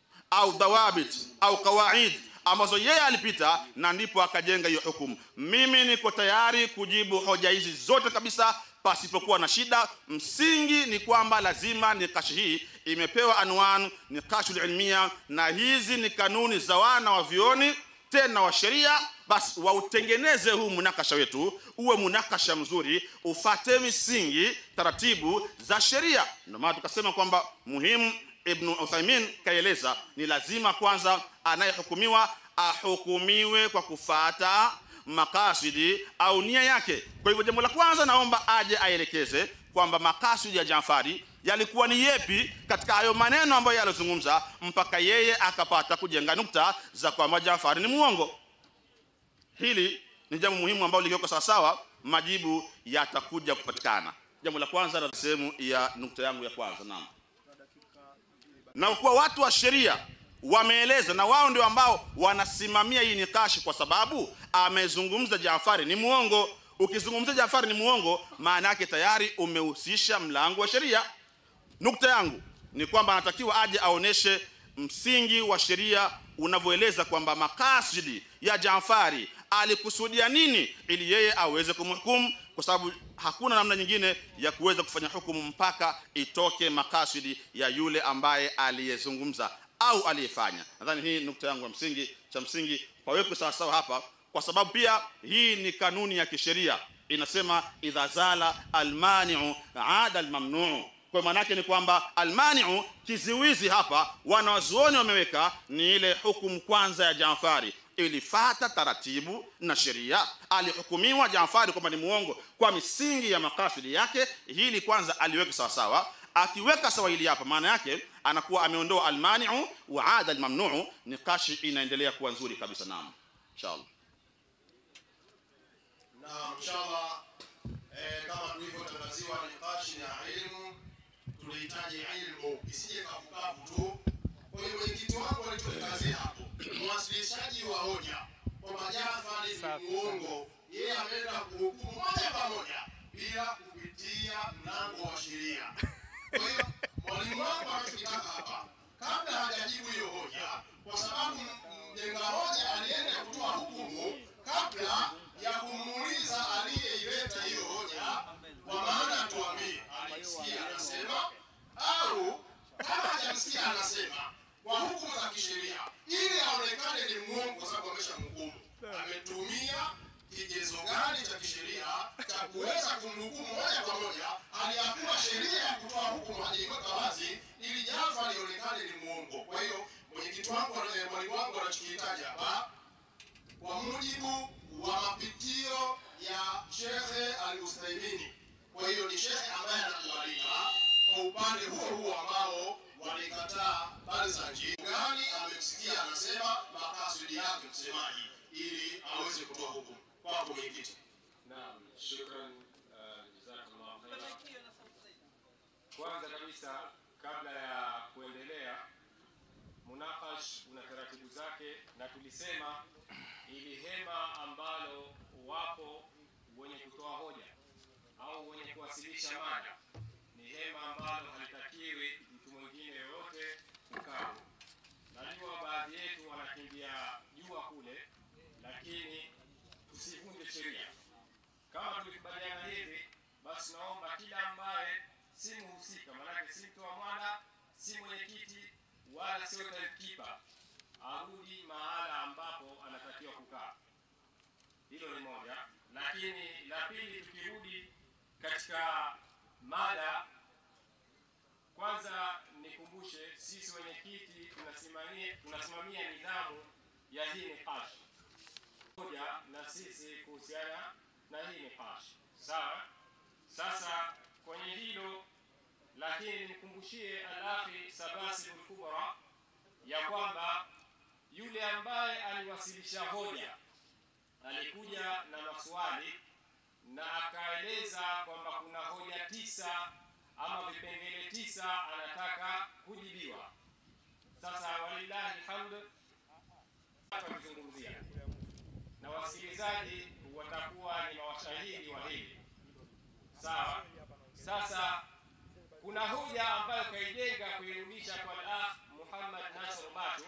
au dhawabit au kawaid ambazo yeye alipita na ndipo akajenga hiyo hukumu. Mimi niko tayari kujibu hoja hizi zote kabisa pasipokuwa na shida. Msingi ni kwamba lazima nikashi hii imepewa anwan nikashul ilmia, na hizi ni kanuni za wana wa vioni tena wa sheria, basi wautengeneze huu munakasha wetu uwe munakasha mzuri, ufate misingi taratibu za sheria. Ndio maana tukasema kwamba muhimu Ibn Uthaymin kaeleza ni lazima kwanza anayehukumiwa ahukumiwe kwa kufata makasidi au nia yake. Kwa hivyo jambo la kwanza naomba aje aelekeze kwamba makasidi ya Jaafari yalikuwa ni yepi katika hayo maneno ambayo yalizungumza mpaka yeye akapata kujenga nukta za kwamba Jaafari ni muongo. Hili ni jambo muhimu ambalo likiwekwa sawasawa, majibu yatakuja kupatikana. Jambo la kwanza na sehemu ya nukta yangu ya kwanza, naam na kuwa watu wa sheria wameeleza na wao ndio ambao wanasimamia hii nikashi, kwa sababu amezungumza Jaafari ni muongo. Ukizungumza Jaafari ni muongo, maana yake tayari umehusisha mlango wa sheria. Nukta yangu ni kwamba anatakiwa aje aoneshe msingi wa sheria unavyoeleza kwamba makasidi ya Jaafari alikusudia nini ili yeye aweze kumhukumu, kwa sababu hakuna namna nyingine ya kuweza kufanya hukumu mpaka itoke makasidi ya yule ambaye aliyezungumza au aliyefanya. Nadhani hii nukta yangu ya msingi, cha msingi pawekwe sawasawa hapa, kwa sababu pia hii ni kanuni ya kisheria inasema, idha zala almaniu ada almamnuu kwa maana yake ni kwamba almaniu kiziwizi hapa wanawazuoni wameweka ni ile hukumu kwanza ya Jaafari ilifata taratibu na sheria alihukumiwa Jaafari kwamba ni muongo kwa misingi ya makasidi yake hili kwanza aliweka sawa sawa akiweka sawa hili hapa maana yake anakuwa ameondoa almaniu wa ada almamnuu nikashi inaendelea kuwa nzuri kabisa naam inshallah na inshallah eh, kama tulivyotangaziwa nikashi ya ilmu tunahitaji ilmu isije kavukavu tu. Kwa hiyo mwenyekiti wangu alichokazia hapo, mwasilishaji wa hoja kwamba Jafari ni muongo, yeye ameenda kuhukumu moja kwa moja bila kupitia mlango wa sheria. Kwa hiyo mwalimu wangu anachokitaka hapa, kabla hajajibu hiyo hoja, kwa sababu mjenga hoja alienda kutoa hukumu kabla ya kumuuliza aliyeileta hiyo hoja, kwa maana tuambie alisikia anasema au kama hajamsikia anasema kwa hukumu za kisheria, ili aonekane ni muongo, kwa sababu ameshamhukumu. Ametumia kigezo gani cha kisheria cha kuweza kumhukumu moja kwa moja, aliyakuwa sheria ya kutoa hukumu hajaiweka wazi, ili Jafari lionekane ni muongo. Kwa hiyo mwenyekiti wangu, eh, mwalimu wangu anachokihitaji hapa kwa mujibu wa mapitio ya Shekhe Al-Uthaymeen. Kwa hiyo ni shekhe ambaye anakubalika kwa upande huo huo ambao walikataa Barzanji. Gani amemsikia anasema makasudi yake msemaji, ili aweze kutoa hukumu. Kwako mwenyekiti. Naam, shukran, uh, jazakallahu khairan. Kwanza kabisa kabla ya kuendelea, munakash una taratibu zake, na tulisema ili hema ambalo wapo wenye kutoa hoja au wenye kuwasilisha mada ni hema ambalo halitakiwi mtu mwingine yoyote kukaa. Najua baadhi yetu wanakimbia jua kule, lakini tusivunje sheria. Kama tulikubaliana hivi, basi naomba kila ambaye si mhusika, maanake si mtoa mwana, si mwenyekiti wala sio timekeeper, arudi mahala ambapo anatakiwa kukaa. Hilo ni moja, lakini la pili, tukirudi katika mada, kwanza nikumbushe sisi wenyekiti tunasimamia tunasimamia nidhamu ya hii niqash moja na sisi kuhusiana na hii niqash sawa. Sasa kwenye hilo lakini nimkumbushie al-akhi Sabasi al-Kubra ya kwamba yule ambaye aliwasilisha hoja alikuja na maswali na akaeleza kwamba kuna hoja tisa ama vipengele tisa anataka kujibiwa. Sasa walillahi alhamd, tutazungumzia na wasikilizaji watakuwa ni mawashahidi wa hili sawa. Sasa kuna hoja ambayo kaijenga kuirudisha kwa al-akh Muhammad Nasr Batu.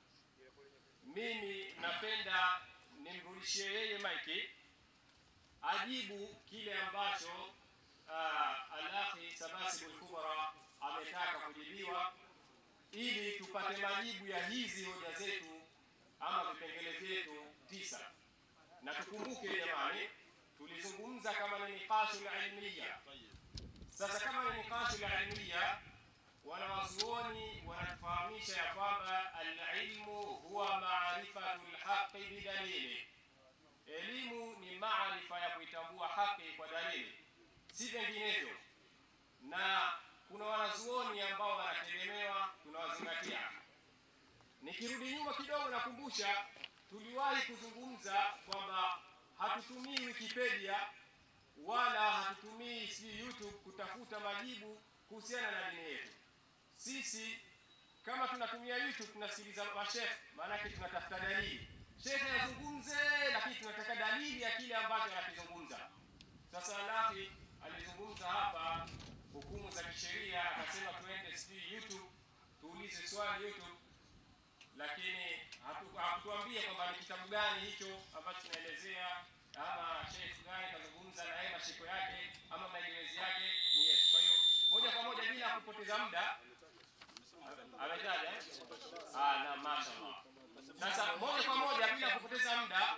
Mimi napenda nimrudishie yeye maiki ajibu kile ambacho uh, al-akhi Sabasi al-Kubra ametaka kujibiwa, ili tupate majibu ya hizi hoja zetu ama vipengele vyetu tisa. Na tukumbuke jamani, tulizungumza kama ni niqashul ilmiya. Sasa kama ni niqashul ilmiya, wanawazuoni wanatufahamisha ya kwamba alilmu huwa maarifatu lhaqi bidalili, elimu ni maarifa ya kuitambua haki kwa dalili, si vinginevyo. Na kuna wanazuoni ambao wanategemewa, tunawazingatia. Nikirudi nyuma kidogo, nakumbusha tuliwahi kuzungumza kwamba hatutumii Wikipedia wala hatutumii si YouTube kutafuta majibu kuhusiana na dini yetu. Sisi kama tunatumia YouTube tunasikiliza mashekhe, maanake tunatafuta dalili. Shekhe azungumze, lakini tunataka dalili ya kile ambacho anakizungumza. Sasa Alafi alizungumza hapa hukumu za kisheria, akasema tuende sijui YouTube, tuulize swali YouTube, lakini hatu- hakutuambia kwamba ni kitabu gani hicho ambacho kinaelezea ama sheikh gani kazungumza na yeye mashiko yake ama maelezi yake ni yetu. Kwa hiyo moja kwa moja bila kupoteza muda ametaja eh? Ah, na mashaallah. Sasa moja kwa moja bila kupoteza muda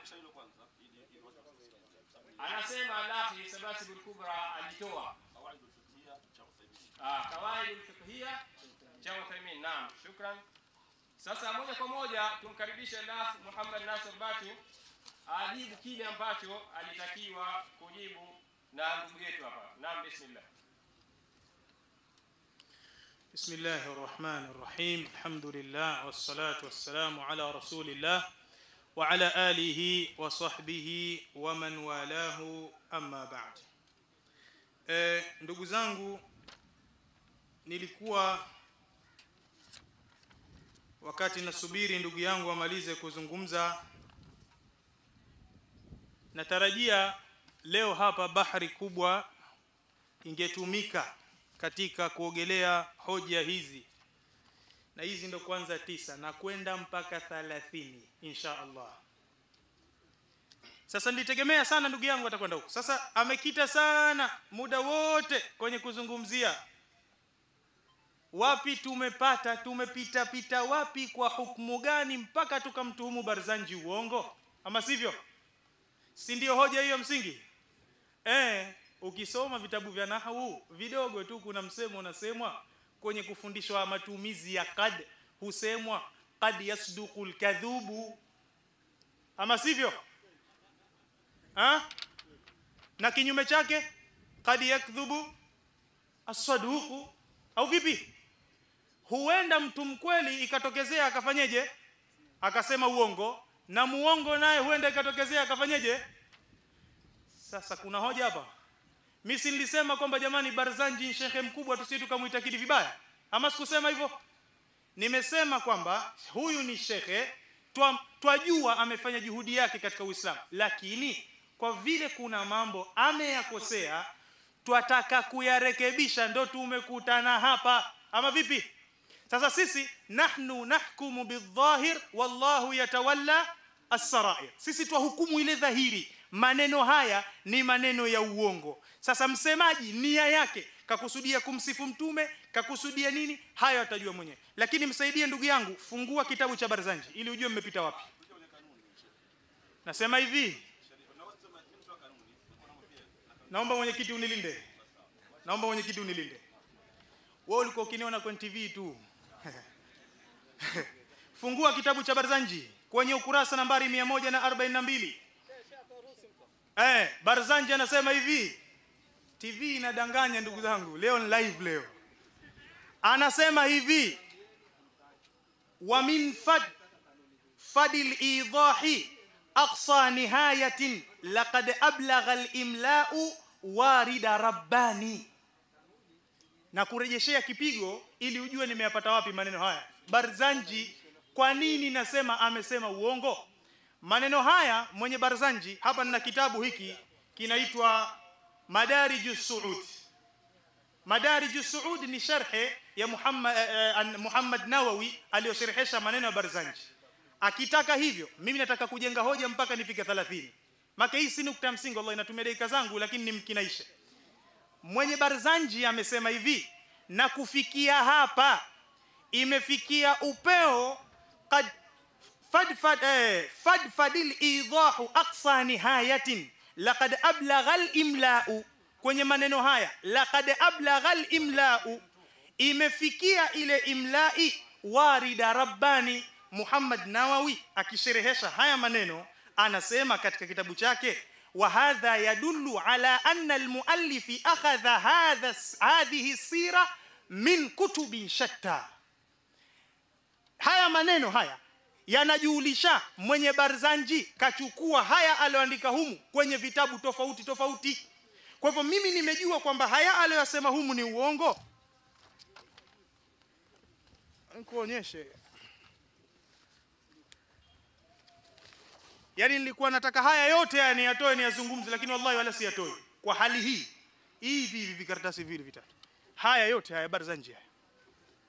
anasema Alahi Sabasibul Kubra alitoa ah, kawaidul fiqhiyya cha Uthaymin. Naam, shukran. Sasa moja kwa moja tumkaribishe Alaf Muhammad Nasir Batu ajibu kile ambacho alitakiwa kujibu na ndugu yetu hapa. Naam, bismillah. بسم الله الرحمن الرحيم الحمد لله والصلاة والسلام على رسول الله وعلى آله وصحبه ومن والاه أما بعد e, ndugu zangu nilikuwa wakati nasubiri ndugu yangu amalize kuzungumza natarajia leo hapa bahari kubwa ingetumika katika kuogelea hoja hizi na hizi ndo kwanza tisa na kwenda mpaka 30 insha Allah sasa nilitegemea sana ndugu yangu atakwenda huko sasa amekita sana muda wote kwenye kuzungumzia wapi tumepata tumepita pita wapi kwa hukumu gani mpaka tukamtuhumu Barzanji uongo ama sivyo si ndio hoja hiyo msingi eh ukisoma vitabu vya nahwu vidogo tu kuna msemo unasemwa kwenye kufundishwa matumizi ya kad husemwa kad yasduqul kadhubu ama sivyo ha? na kinyume chake kad yakdhubu asaduku au vipi huenda mtu mkweli ikatokezea akafanyeje akasema uongo na muongo naye huenda ikatokezea akafanyeje sasa kuna hoja hapa mimi si nilisema kwamba jamani Barzanji ni shekhe mkubwa tusije tukamuitakidi vibaya ama sikusema hivyo nimesema kwamba huyu ni shekhe twa- twajua amefanya juhudi yake katika Uislamu lakini kwa vile kuna mambo ameyakosea twataka kuyarekebisha ndo tumekutana hapa ama vipi sasa sisi nahnu nahkumu bidhahir wallahu yatawalla as-sarair sisi twahukumu ile dhahiri maneno haya ni maneno ya uongo sasa msemaji nia yake kakusudia kumsifu mtume kakusudia nini hayo atajua mwenyewe lakini msaidie ndugu yangu fungua kitabu cha Barzanji ili ujue mmepita wapi nasema hivi naomba mwenyekiti unilinde naomba mwenyekiti unilinde wewe ulikuwa ukiniona kwenye TV tu fungua kitabu cha Barzanji kwenye ukurasa nambari 142 eh Barzanji anasema hivi TV inadanganya ndugu zangu leo ni live leo anasema hivi wa min fad fadil idahi aqsa nihayatin laqad ablagha al-imla'u warida rabbani na kurejeshea kipigo ili ujue nimeyapata wapi maneno haya Barzanji kwa nini nasema amesema uongo maneno haya mwenye Barzanji hapa nina kitabu hiki kinaitwa Madarij Suud Madarij Suud ni sharhe ya Muhammad, eh, eh, Muhammad Nawawi aliyosherehesha maneno ya Barzanji akitaka hivyo mimi nataka kujenga hoja mpaka nifike 30 maka hii si nukta ya msingi wallahi natumia dakika zangu lakini nimkinaishe mwenye Barzanji amesema hivi na kufikia hapa imefikia upeo kad fadfad eh, fadfadil idahu aqsa nihayatin laqad ablagha al-imla'u kwenye maneno haya laqad ablagha al-imla'u imefikia ile imla'i warida rabbani Muhammad Nawawi akisherehesha haya maneno anasema katika kitabu chake wa hadha yadullu ala anna almuallifi akhadha hadha hadhihi sira min kutubin shatta haya maneno haya yanajulisha mwenye Barzanji kachukua haya alioandika humu kwenye vitabu tofauti tofauti kwa hivyo mimi nimejua kwamba haya aliyosema humu ni uongo nikuonyeshe yani nilikuwa nataka haya yote haya niyatoe niyazungumze lakini wallahi wala siyatoi kwa hali hii hivi hivi vikaratasi vile vitatu haya yote haya Barzanji haya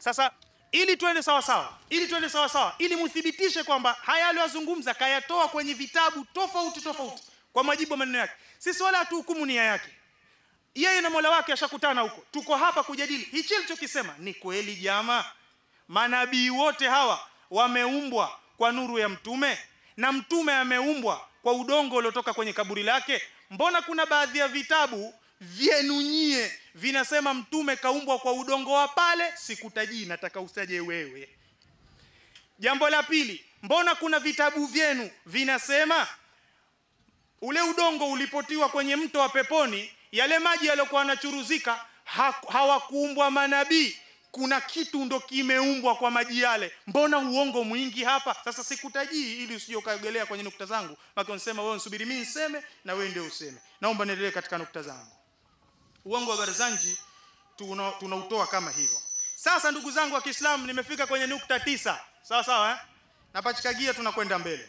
sasa ili twende sawa sawa ili twende sawa sawa ili muthibitishe kwamba haya aliyozungumza kayatoa kwenye vitabu tofauti tofauti kwa majibu ya maneno yake sisi wala hatuhukumu nia yake yeye na Mola wake ashakutana huko tuko hapa kujadili hichi alichokisema ni kweli jamaa manabii wote hawa wameumbwa kwa nuru ya mtume na mtume ameumbwa kwa udongo uliotoka kwenye kaburi lake mbona kuna baadhi ya vitabu vyenu nyie vinasema mtume kaumbwa kwa udongo wa pale sikutajii nataka usaje wewe jambo la pili mbona kuna vitabu vyenu vinasema ule udongo ulipotiwa kwenye mto wa peponi yale maji yaliokuwa yanachuruzika ha, hawakuumbwa manabii kuna kitu ndo kimeumbwa kwa maji yale mbona uongo mwingi hapa sasa sikutajii ili usije ukaogelea kwenye nukta zangu maki unsema wewe nsubiri mimi niseme na wewe ndio useme naomba niendelee katika nukta zangu uongo wa barzanji tunautoa tuna tunautoa kama hivyo sasa ndugu zangu wa Kiislamu nimefika kwenye nukta tisa sawa sawa eh? napachikagia tunakwenda mbele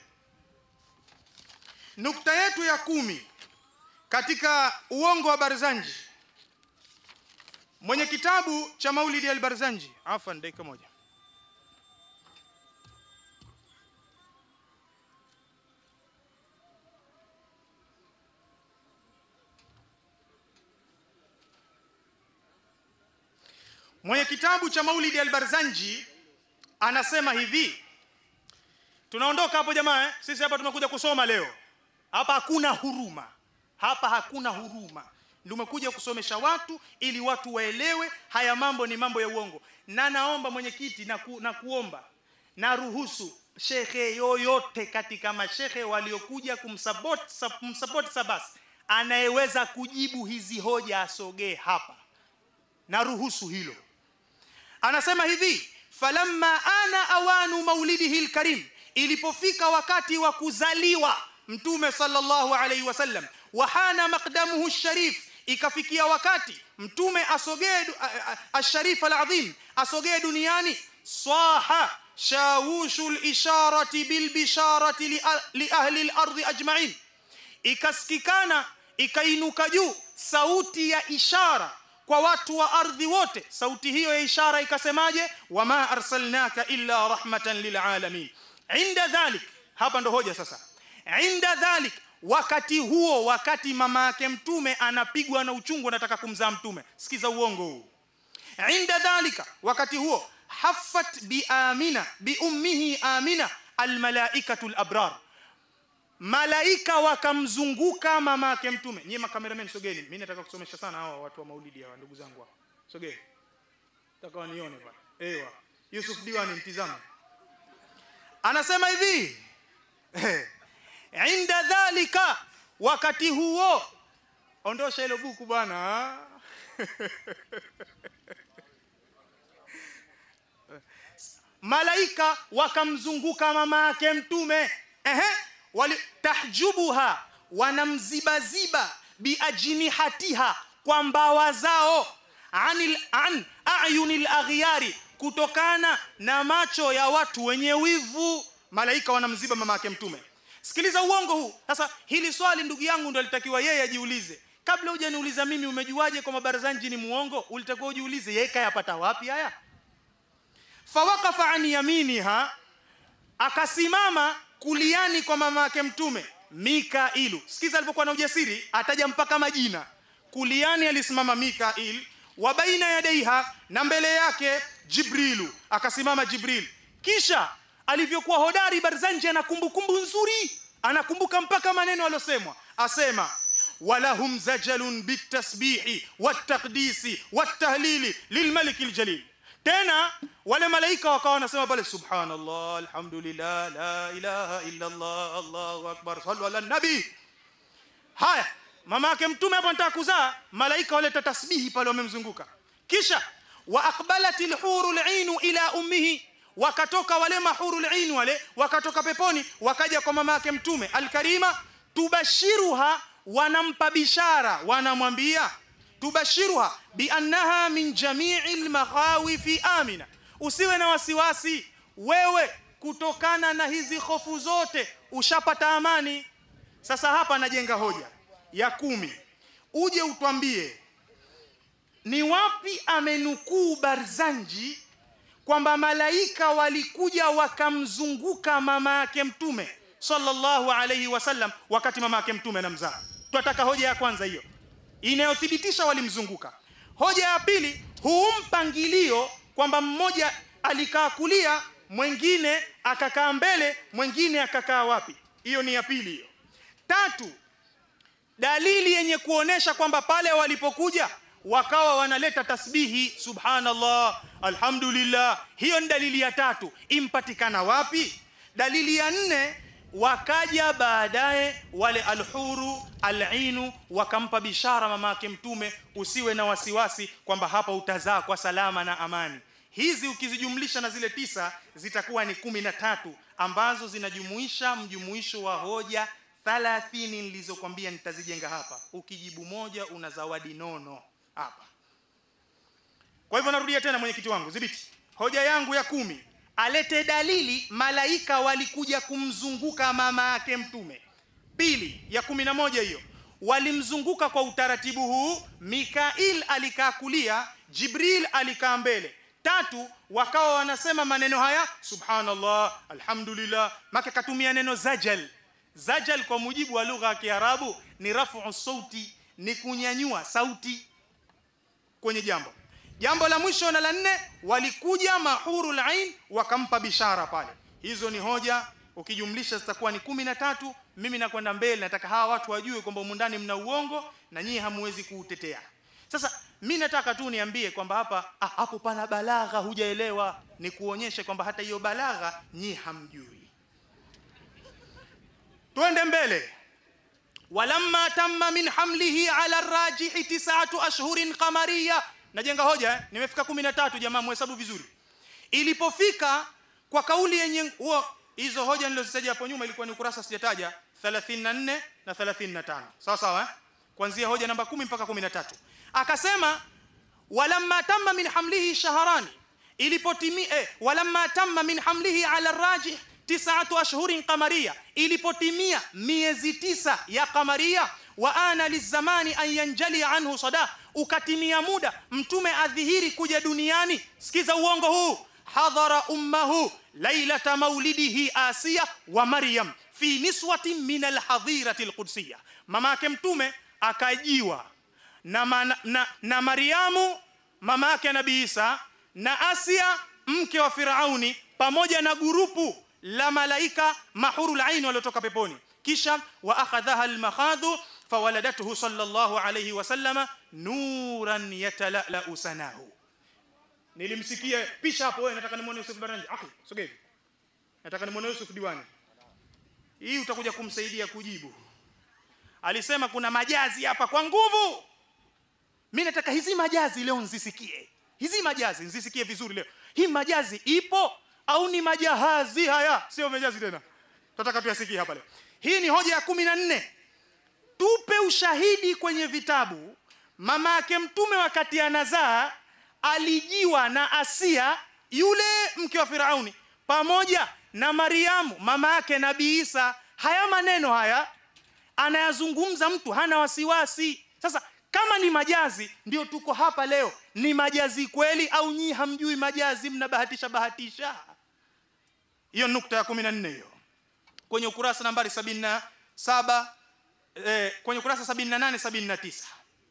nukta yetu ya kumi katika uongo wa barzanji mwenye kitabu cha maulidi al-barzanji afan dakika moja mwenye kitabu cha maulidi al-barzanji anasema hivi tunaondoka hapo jamaa eh? sisi hapa tumekuja kusoma leo hapa hakuna huruma hapa hakuna huruma ndio umekuja kusomesha watu ili watu waelewe haya mambo ni mambo ya uongo na naomba mwenyekiti na, ku, na kuomba na ruhusu shekhe yoyote katika mashehe waliokuja kumsupport kumsupport Sabas anayeweza kujibu hizi hoja asogee hapa na ruhusu hilo anasema hivi falamma ana awanu maulidihi alkarim ilipofika wakati wa kuzaliwa mtume sallallahu alaihi wasallam wahana maqdamuhu sharif ikafikia wakati mtume asogee asharif alazim asogee duniani saha shawushu lisharati bilbisharati li ahli al-ardhi ajma'in ikasikikana ikainuka juu sauti ya ishara kwa watu wa ardhi wote sauti hiyo ya ishara ikasemaje wama arsalnaka illa rahmatan lilalamin inda dhalik hapa ndo hoja sasa inda dhalik wakati huo wakati mama yake mtume anapigwa na uchungu anataka kumzaa mtume sikiza uongo huu inda dhalika wakati huo haffat bi amina bi ummihi amina almalaikatu alabrar malaika wakamzunguka mama yake mtume nyie makameramen sogeni mimi nataka kusomesha sana hawa watu wa maulidi hawa ndugu zangu hawa sogeni nataka wanione bwana ewa Yusuf Diwani mtizame anasema hivi inda dhalika wakati huo ondosha hilo buku bwana malaika wakamzunguka mama yake mtume ehe wali tahjubuha wanamzibaziba biajnihatiha kwa mbawa zao anil an ayunil aghyari kutokana na macho ya watu wenye wivu malaika wanamziba mama yake mtume sikiliza uongo huu sasa hili swali ndugu yangu ndo alitakiwa yeye ajiulize kabla hujaniuliza mimi umejuaje kwa mabarazanji ni muongo ulitakiwa ujiulize yeye kayapata wapi haya fawaqafa an yaminiha akasimama kuliani kwa mama yake mtume mikailu sikiza alivyokuwa na ujasiri ataja mpaka majina kuliani alisimama mikail wa baina yadaiha na mbele yake jibrilu akasimama jibril kisha alivyokuwa hodari barzanji ana kumbukumbu nzuri anakumbuka mpaka maneno aliosemwa asema walahum zajalun bitasbihi wattaqdisi wattahlili lilmaliki ljalil tena wale malaika wakawa wanasema pale subhanallah alhamdulillah la ilaha illa allah allahu akbar sallu ala nabi haya mama yake mtume hapo anataka kuzaa malaika waleta tasbihi pale wamemzunguka kisha wa aqbalatil hurul ainu ila ummihi wakatoka wale mahurul ain wale wakatoka peponi wakaja kwa mama yake mtume alkarima tubashiruha wanampa bishara wanamwambia tubashiruha biannaha min jami'il makhawifi amina usiwe na wasiwasi wewe kutokana na hizi hofu zote ushapata amani sasa hapa najenga hoja ya kumi uje utwambie ni wapi amenukuu barzanji kwamba malaika walikuja wakamzunguka mama yake mtume sallallahu alayhi wasallam wakati mama yake mtume anamzaa tunataka hoja ya kwanza hiyo inayothibitisha walimzunguka hoja ya pili huu mpangilio kwamba mmoja alikaa kulia mwingine akakaa mbele mwingine akakaa wapi hiyo ni ya pili hiyo tatu dalili yenye kuonesha kwamba pale walipokuja wakawa wanaleta tasbihi subhanallah alhamdulillah hiyo ni dalili ya tatu impatikana wapi dalili ya nne wakaja baadaye wale alhuru alinu wakampa bishara mama yake mtume usiwe na wasiwasi kwamba hapa utazaa kwa salama na amani hizi ukizijumlisha na zile tisa zitakuwa ni kumi na tatu ambazo zinajumuisha mjumuisho wa hoja thalathini nilizokwambia nitazijenga hapa ukijibu moja una zawadi nono hapa kwa hivyo narudia tena mwenyekiti wangu dhibiti hoja yangu ya kumi alete dalili malaika walikuja kumzunguka mama yake mtume pili ya kumi na moja hiyo walimzunguka kwa utaratibu huu mikail alikaa kulia jibril alikaa mbele tatu wakawa wanasema maneno haya subhanallah alhamdulillah maka katumia neno zajal zajal kwa mujibu wa lugha ya kiarabu ni rafu sauti ni kunyanyua sauti kwenye jambo jambo la mwisho na la nne walikuja mahurul ain wakampa bishara pale hizo ni hoja ukijumlisha zitakuwa ni kumi na tatu mimi nakwenda mbele nataka hawa watu wajue kwamba umundani mna uongo na nyinyi hamwezi kuutetea sasa mi nataka tu niambie kwamba hapa ah, hapo pana balagha hujaelewa ni kuonyeshe kwamba hata hiyo balagha nyinyi hamjui twende mbele walamma tamma min hamlihi ala rajihi tisatu ashhurin qamariya najenga hoja eh? nimefika 13 jamaa muhesabu vizuri ilipofika kwa kauli yenye huo hizo hoja nilizozitaja hapo nyuma ilikuwa ni ukurasa sijataja 34 na 35 sawa sawa eh? kuanzia hoja namba 10 mpaka 13 akasema walamma tamma min hamlihi shaharani ilipotimi eh, walamma tamma min hamlihi ala rajih tisatu ashhurin qamariya ilipotimia miezi tisa ya qamaria wa ana lizamani an yanjali anhu sada ukatimia muda mtume adhihiri kuja duniani sikiza uongo huu hadhara ummahu lailata maulidihi asiya wa maryam fi niswatin min alhadhirati alqudsiyya mama yake mtume akajiwa na, man, na, na mariamu mama yake nabii isa na asia mke wa firauni pamoja na gurupu la malaika mahurul ain waliotoka peponi kisha wa akhadhaha almakhadhu fawaladathu sallallahu alayhi wasallama nuran yatalala sanahu nilimsikia pisha hapo wewe nataka nimuone Yusuf Baranja akhi sogea hivi nataka nimuone Yusuf Diwani hii utakuja kumsaidia kujibu alisema kuna majazi hapa kwa nguvu mimi nataka hizi majazi leo nzisikie hizi majazi nzisikie vizuri leo hii majazi ipo au ni majahazi haya sio majazi tena tunataka tuyasikie hapa leo hii ni hoja ya kumi na nne tupe ushahidi kwenye vitabu mama yake mtume wakati anazaa alijiwa na asia yule mke wa firauni pamoja na mariamu mama yake nabii isa haya maneno haya anayazungumza mtu hana wasiwasi sasa kama ni majazi ndio tuko hapa leo ni majazi kweli au nyii hamjui majazi mnabahatisha bahatisha hiyo nukta ya kumi na nne hiyo kwenye ukurasa nambari sabini na saba eh, kwenye ukurasa sabini na nane sabini na tisa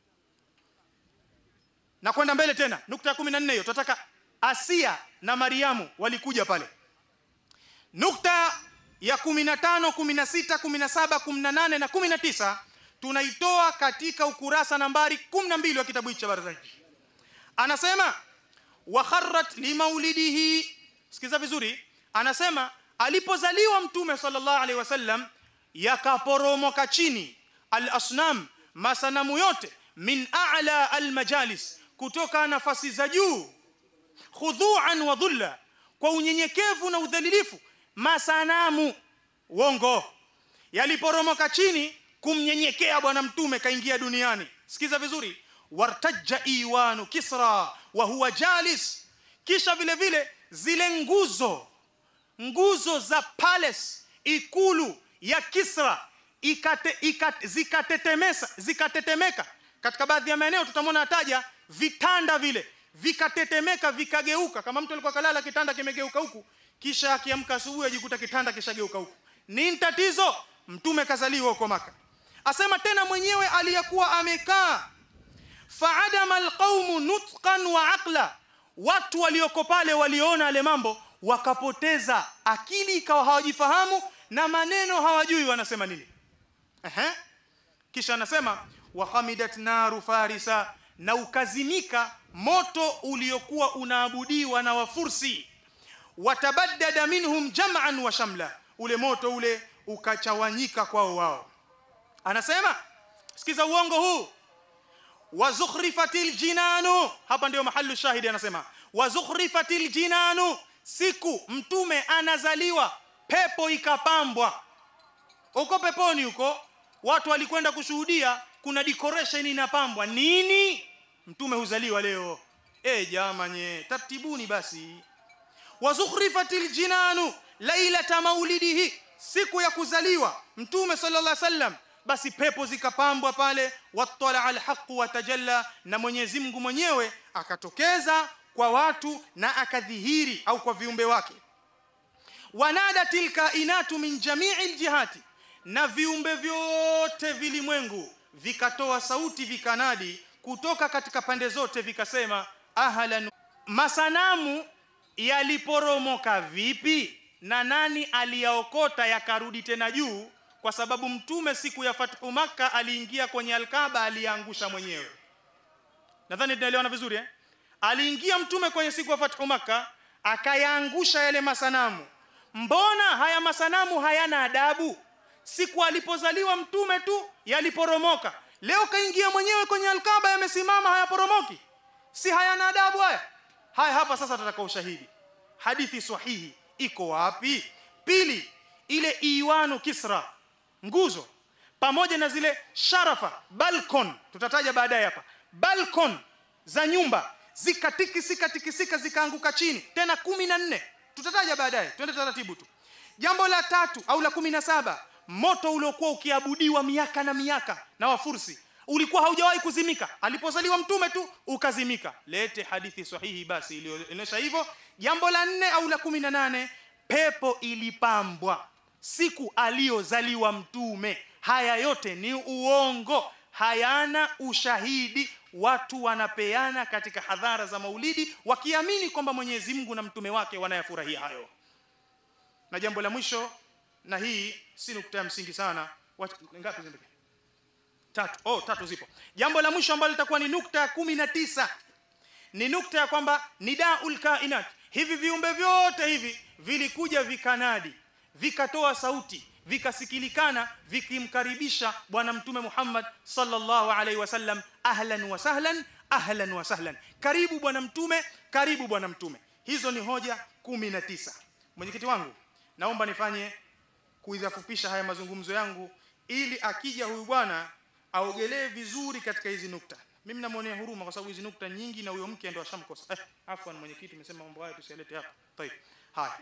na kwenda mbele tena nukta ya kumi na nne hiyo tunataka asia na mariamu walikuja pale nukta ya kumi na tano kumi na sita kumi na saba kumi na nane na kumi na tisa tunaitoa katika ukurasa nambari kumi na mbili wa kitabu hichi cha barazani anasema wakharrat limaulidihi sikiza vizuri anasema alipozaliwa mtume sallallahu alaihi wasallam yakaporomoka chini al-asnam masanamu yote min a'la al-majalis kutoka nafasi za juu khudhu'an wa dhulla kwa unyenyekevu na udhalilifu masanamu wongo yaliporomoka chini kumnyenyekea bwana mtume kaingia duniani sikiza vizuri wartajja iwanu kisra wa huwa jalis kisha vile vile zile nguzo nguzo za palace ikulu ya kisra ikate, ikate, zikatetemesa zikatetemeka katika baadhi ya maeneo tutamwona ataja vitanda vile vikatetemeka vikageuka kama mtu alikuwa kalala kitanda kimegeuka huku kisha akiamka asubuhi ajikuta kitanda kishageuka huku nini tatizo mtume kazaliwa huko maka asema tena mwenyewe aliyekuwa amekaa faadama alqaumu nutqan wa aqla watu walioko pale waliona yale mambo wakapoteza akili ikawa hawajifahamu na maneno hawajui wanasema nini Ehe. kisha anasema wa hamidat naru farisa na ukazimika moto uliokuwa unaabudiwa na wafursi watabaddada minhum jam'an wa shamla ule moto ule ukachawanyika kwao wao anasema sikiza uongo huu wazukhrifatil jinanu hapa ndio mahallu shahidi anasema wazukhrifatil jinanu siku mtume anazaliwa pepo ikapambwa uko peponi huko watu walikwenda kushuhudia kuna decoration inapambwa nini mtume huzaliwa leo eh jamanye tartibuni basi wazukhrifatil jinanu lailata maulidihi siku ya kuzaliwa mtume sallallahu alaihi wasallam basi pepo zikapambwa pale wattala alhaq watajalla na Mwenyezi Mungu mwenyewe akatokeza kwa watu na akadhihiri au kwa viumbe wake wanadatil kainatu min jami'il jihati na viumbe vyote vilimwengu vikatoa sauti vikanadi kutoka katika pande zote vikasema ahlan masanamu yaliporomoka vipi na nani aliyaokota yakarudi tena juu kwa sababu mtume siku ya fathu maka aliingia kwenye alkaba aliangusha mwenyewe nadhani tunaelewana vizuri eh aliingia mtume kwenye siku ya fathu maka akayaangusha yale masanamu mbona haya masanamu hayana adabu siku alipozaliwa mtume tu yaliporomoka leo kaingia mwenyewe kwenye alkaba yamesimama hayaporomoki si hayana adabu haya haya hapa sasa tutaka ushahidi hadithi sahihi iko wapi pili ile iwanu kisra nguzo pamoja na zile sharafa balcon tutataja baadaye hapa balcon za nyumba zikatikisika tikisika zikaanguka chini tena kumi na nne tutataja baadaye twende taratibu tu jambo la tatu au la kumi na saba moto uliokuwa ukiabudiwa miaka na miaka na wafursi ulikuwa haujawahi kuzimika alipozaliwa mtume tu ukazimika lete hadithi sahihi basi iliyoonyesha hivyo jambo la nne au la kumi na nane pepo ilipambwa siku aliyozaliwa mtume haya yote ni uongo hayana ushahidi watu wanapeana katika hadhara za maulidi wakiamini kwamba Mwenyezi Mungu na mtume wake wanayafurahia hayo na jambo la mwisho na hii si nukta ya msingi sana Wat, ngapi zimebaki tatu oh tatu zipo jambo la mwisho ambalo litakuwa ni nukta ya kumi na tisa ni nukta ya kwamba nidaul kainat hivi viumbe vyote hivi vilikuja vikanadi vikatoa sauti vikasikilikana vikimkaribisha bwana mtume Muhammad sallallahu alaihi wasallam ahlan wa sahlan ahlan wa sahlan karibu bwana mtume karibu bwana mtume hizo ni hoja kumi na tisa mwenyekiti wangu naomba nifanye kuidhafupisha haya mazungumzo yangu ili akija huyu bwana aogelee vizuri katika hizi nukta mimi namuonea huruma kwa sababu hizi nukta nyingi na huyo mke ndo ashamkosa eh afwan mwenyekiti umesema mambo haya tusialete hapa tayeb haya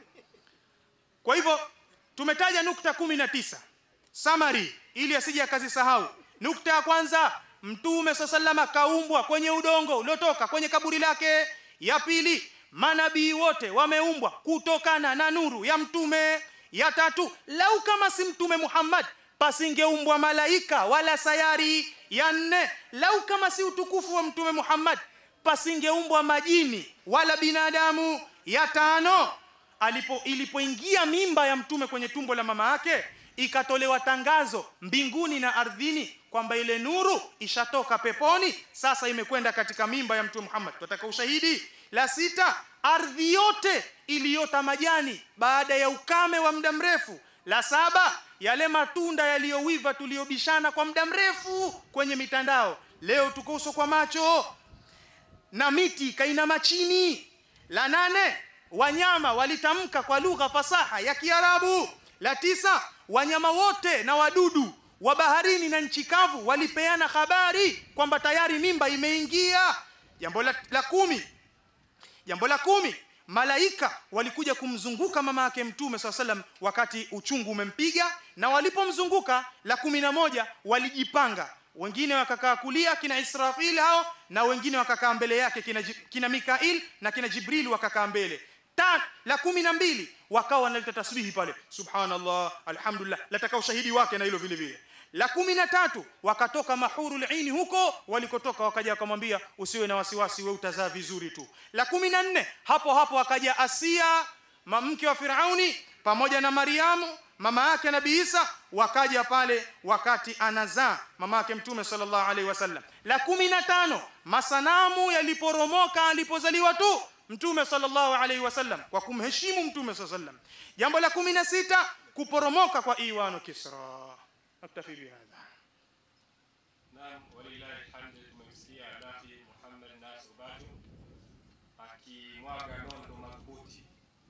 kwa hivyo tumetaja nukta kumi na tisa summary ili asije akazisahau nukta ya kwanza mtume sallama kaumbwa kwenye udongo uliotoka kwenye kaburi lake ya pili manabii wote wameumbwa kutokana na nuru ya mtume ya tatu lau kama si mtume Muhammad pasingeumbwa malaika wala sayari ya nne lau kama si utukufu wa mtume Muhammad pasingeumbwa majini wala binadamu ya tano alipo ilipoingia mimba ya mtume kwenye tumbo la mama yake ikatolewa tangazo mbinguni na ardhini kwamba ile nuru ishatoka peponi sasa imekwenda katika mimba ya mtume Muhammad tunataka ushahidi la sita ardhi yote iliyota majani baada ya ukame wa muda mrefu la saba yale matunda yaliyowiva tuliyobishana kwa muda mrefu kwenye mitandao leo tuko uso kwa macho na miti kainama chini la nane wanyama walitamka kwa lugha fasaha ya Kiarabu la tisa wanyama wote na wadudu wa baharini na nchi kavu walipeana habari kwamba tayari mimba imeingia jambo la, la kumi jambo la kumi malaika walikuja kumzunguka mama yake mtume saa salam wakati uchungu umempiga na walipomzunguka la kumi na moja walijipanga wengine wakakaa kulia kina Israfil hao na wengine wakakaa mbele yake kina, Ji- kina Mikail na kina Jibril wakakaa mbele ta la kumi na mbili wakawa wanaleta tasbihi pale subhanallah alhamdulillah lataka ushahidi wake na hilo vile vile la kumi na tatu wakatoka mahurul aini huko walikotoka wakaja wakamwambia usiwe na wasiwasi we utazaa vizuri tu la kumi na nne hapo hapo akaja asia ma- mke wa firauni pamoja na mariamu mama yake nabii isa wakaja pale wakati anazaa mama yake mtume sallallahu alaihi wasallam la kumi na tano masanamu yaliporomoka alipozaliwa tu mtume sallallahu alaihi wasallam kwa kumheshimu mtume sallallahu alaihi wasallam jambo la kumi na sita kuporomoka kwa iwanu kisra naktafi bihadha Naam, walillahi alhamdu, tumemsikia Dafi Muhammad Nasr Batu akimwaga nondo madhubuti,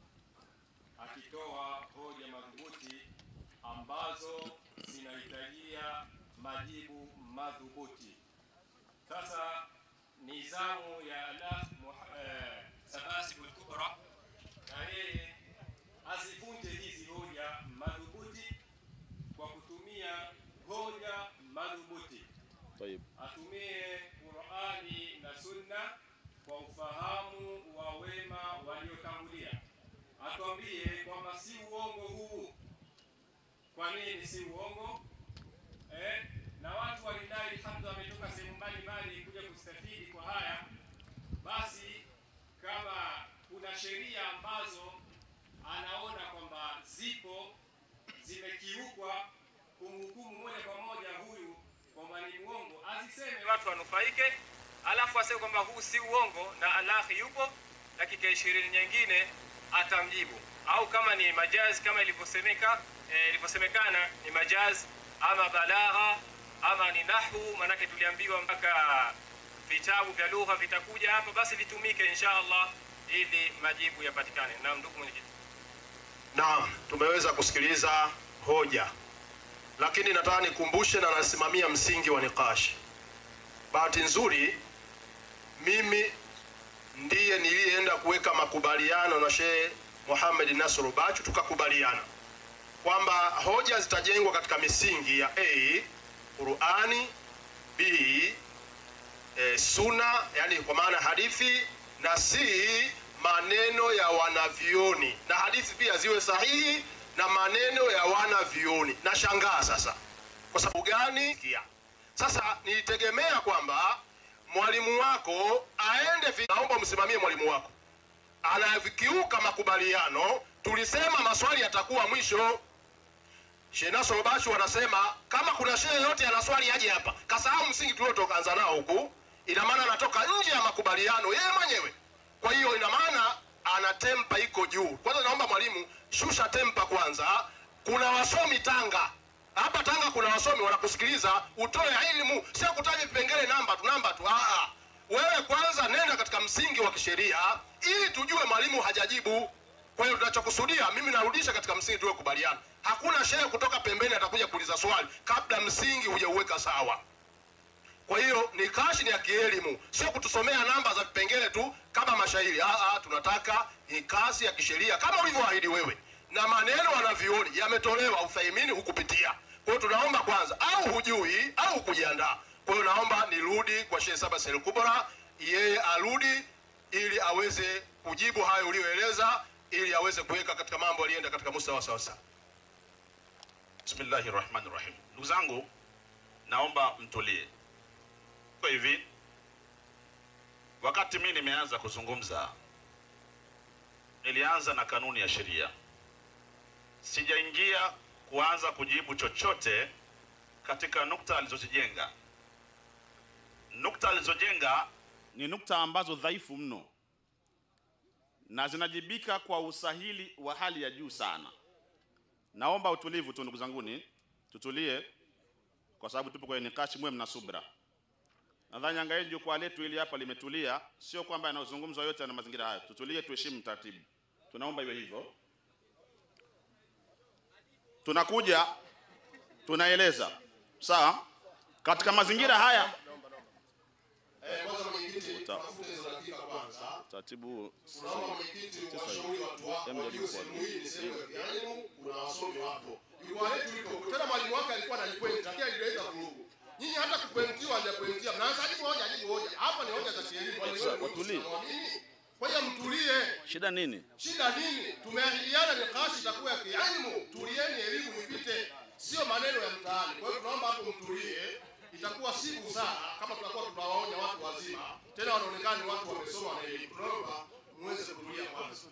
akitoa hoja madhubuti ambazo zinahitajia majibu madhubuti. Sasa ni zamu ya Alaf Muha- eh, Sabasibul Kubra, na yeye azivunje hizi hoja madhubuti kwa kutumia hoja madhubuti طيب atumie Qur'ani na Sunna kwa ufahamu wa wema waliotangulia, atuambie kwamba si uongo huu. Kwa nini si uongo? Eh, na watu walidai hamza wametoka sehemu mbalimbali kuja kustafidi kwa haya. Basi kama kuna sheria ambazo anaona kwamba zipo zimekiukwa kumhukumu moja kwa moja huyu kwamba ni uongo, aziseme watu wanufaike, alafu aseme kwamba huu si uongo na Allahi yupo, dakika ishirini nyingine atamjibu, au kama ni majazi kama ilivyosemeka eh, ilivyosemekana ni majazi ama balagha ama ni nahwu, manake tuliambiwa mpaka vitabu vya lugha vitakuja hapa, basi vitumike insha Allah ili majibu yapatikane. Naam, ndugu mwenyekiti. Naam, tumeweza kusikiliza hoja, lakini nataka nikumbushe na nasimamia msingi wa nikashi. Bahati nzuri mimi ndiye niliyeenda kuweka makubaliano na Sheikh Muhammad Nasr Bachu, tukakubaliana kwamba hoja zitajengwa katika misingi ya A Qurani, B e, suna, yani kwa maana hadithi, na C maneno ya wanavyoni, na hadithi pia ziwe sahihi na maneno ya wanavyoni. Na shangaa sasa, kwa sababu gani? Kia. Sasa nilitegemea kwamba mwalimu wako aende vi... naomba msimamie mwalimu wako anavikiuka makubaliano. Tulisema maswali yatakuwa mwisho. Sheikh Nasr Bashu wanasema kama kuna shehe yote ana swali aje hapa. Kasahau msingi tuliotokaanza nao huku, ina maana anatoka nje ya makubaliano yeye mwenyewe. Kwa hiyo ina maana ana tempa iko juu. Kwanza naomba mwalimu, shusha tempa kwanza. Kuna wasomi Tanga hapa Tanga, kuna wasomi wanakusikiliza, utoe elimu, sio kutaja vipengele namba tu namba tu. Aa, wewe kwanza nenda katika msingi wa kisheria ili tujue mwalimu hajajibu. Kwa hiyo tunachokusudia, mimi narudisha katika msingi tuliokubaliana. Hakuna shehe kutoka pembeni atakuja kuuliza swali kabla msingi hujauweka sawa. Kwa hiyo ni kashi ni ya kielimu, sio kutusomea namba za vipengele tu kama mashairi. Ah, ah, tunataka ni kasi ya kisheria kama ulivyoahidi wewe, na maneno wanavyoni yametolewa, uthaimini hukupitia. Kwa hiyo tunaomba kwanza, au hujui au kujiandaa. Kwa hiyo naomba nirudi kwa Sheikh Saba Sel Kubra, yeye arudi ili aweze kujibu hayo uliyoeleza, ili aweze kuweka katika mambo alienda katika mustawa sawa sawa. Bismillahi rahmani rahim. Ndugu zangu, naomba mtulie. Kwa hivi, wakati mimi nimeanza kuzungumza, nilianza na kanuni ya sheria, sijaingia kuanza kujibu chochote katika nukta alizozijenga. Nukta alizojenga ni nukta ambazo dhaifu mno na zinajibika kwa usahili wa hali ya juu sana. Naomba utulivu tu ndugu zanguni, tutulie kwa sababu tupo kwenye nikashi, muwe mna subra. Nadhani angaeni jukwaa letu hili hapa limetulia, sio kwamba yanayozungumzwa yote na mazingira hayo. Tutulie, tuheshimu taratibu, tunaomba iwe hivyo. Tunakuja tunaeleza, sawa. Katika mazingira haya Eh, kwanza mwenyekiti, Uta- tafute hizo dakika kwanza. taratibu Naomba mwenyekiti uwashauri watu wako Jambo la wajue jukwaa. sehemu hii ni sehemu ya kielimu, kuna wasomi wapo. Jukwaa letu liko tena, mwalimu wake alikuwa ananikwenda, lakini alileta vurugu. nyinyi hata kupointiwa hajapointia mnaanza jibu hoja jibu hoja hapa ni hoja za kielimu Kwa hiyo wewe Watulie. unamwamini? kwa hiyo mtulie shida nini shida nini tumeahidiana ni kashi itakuwa ya kielimu tulieni elimu ipite sio maneno ya mtaani kwa hiyo tunaomba hapo mtulie itakuwa si busara kama tutakuwa tunawaonya watu wazima tena wanaonekana ni watu wamesoma na elimu tunaomba muweze kutulia kwanza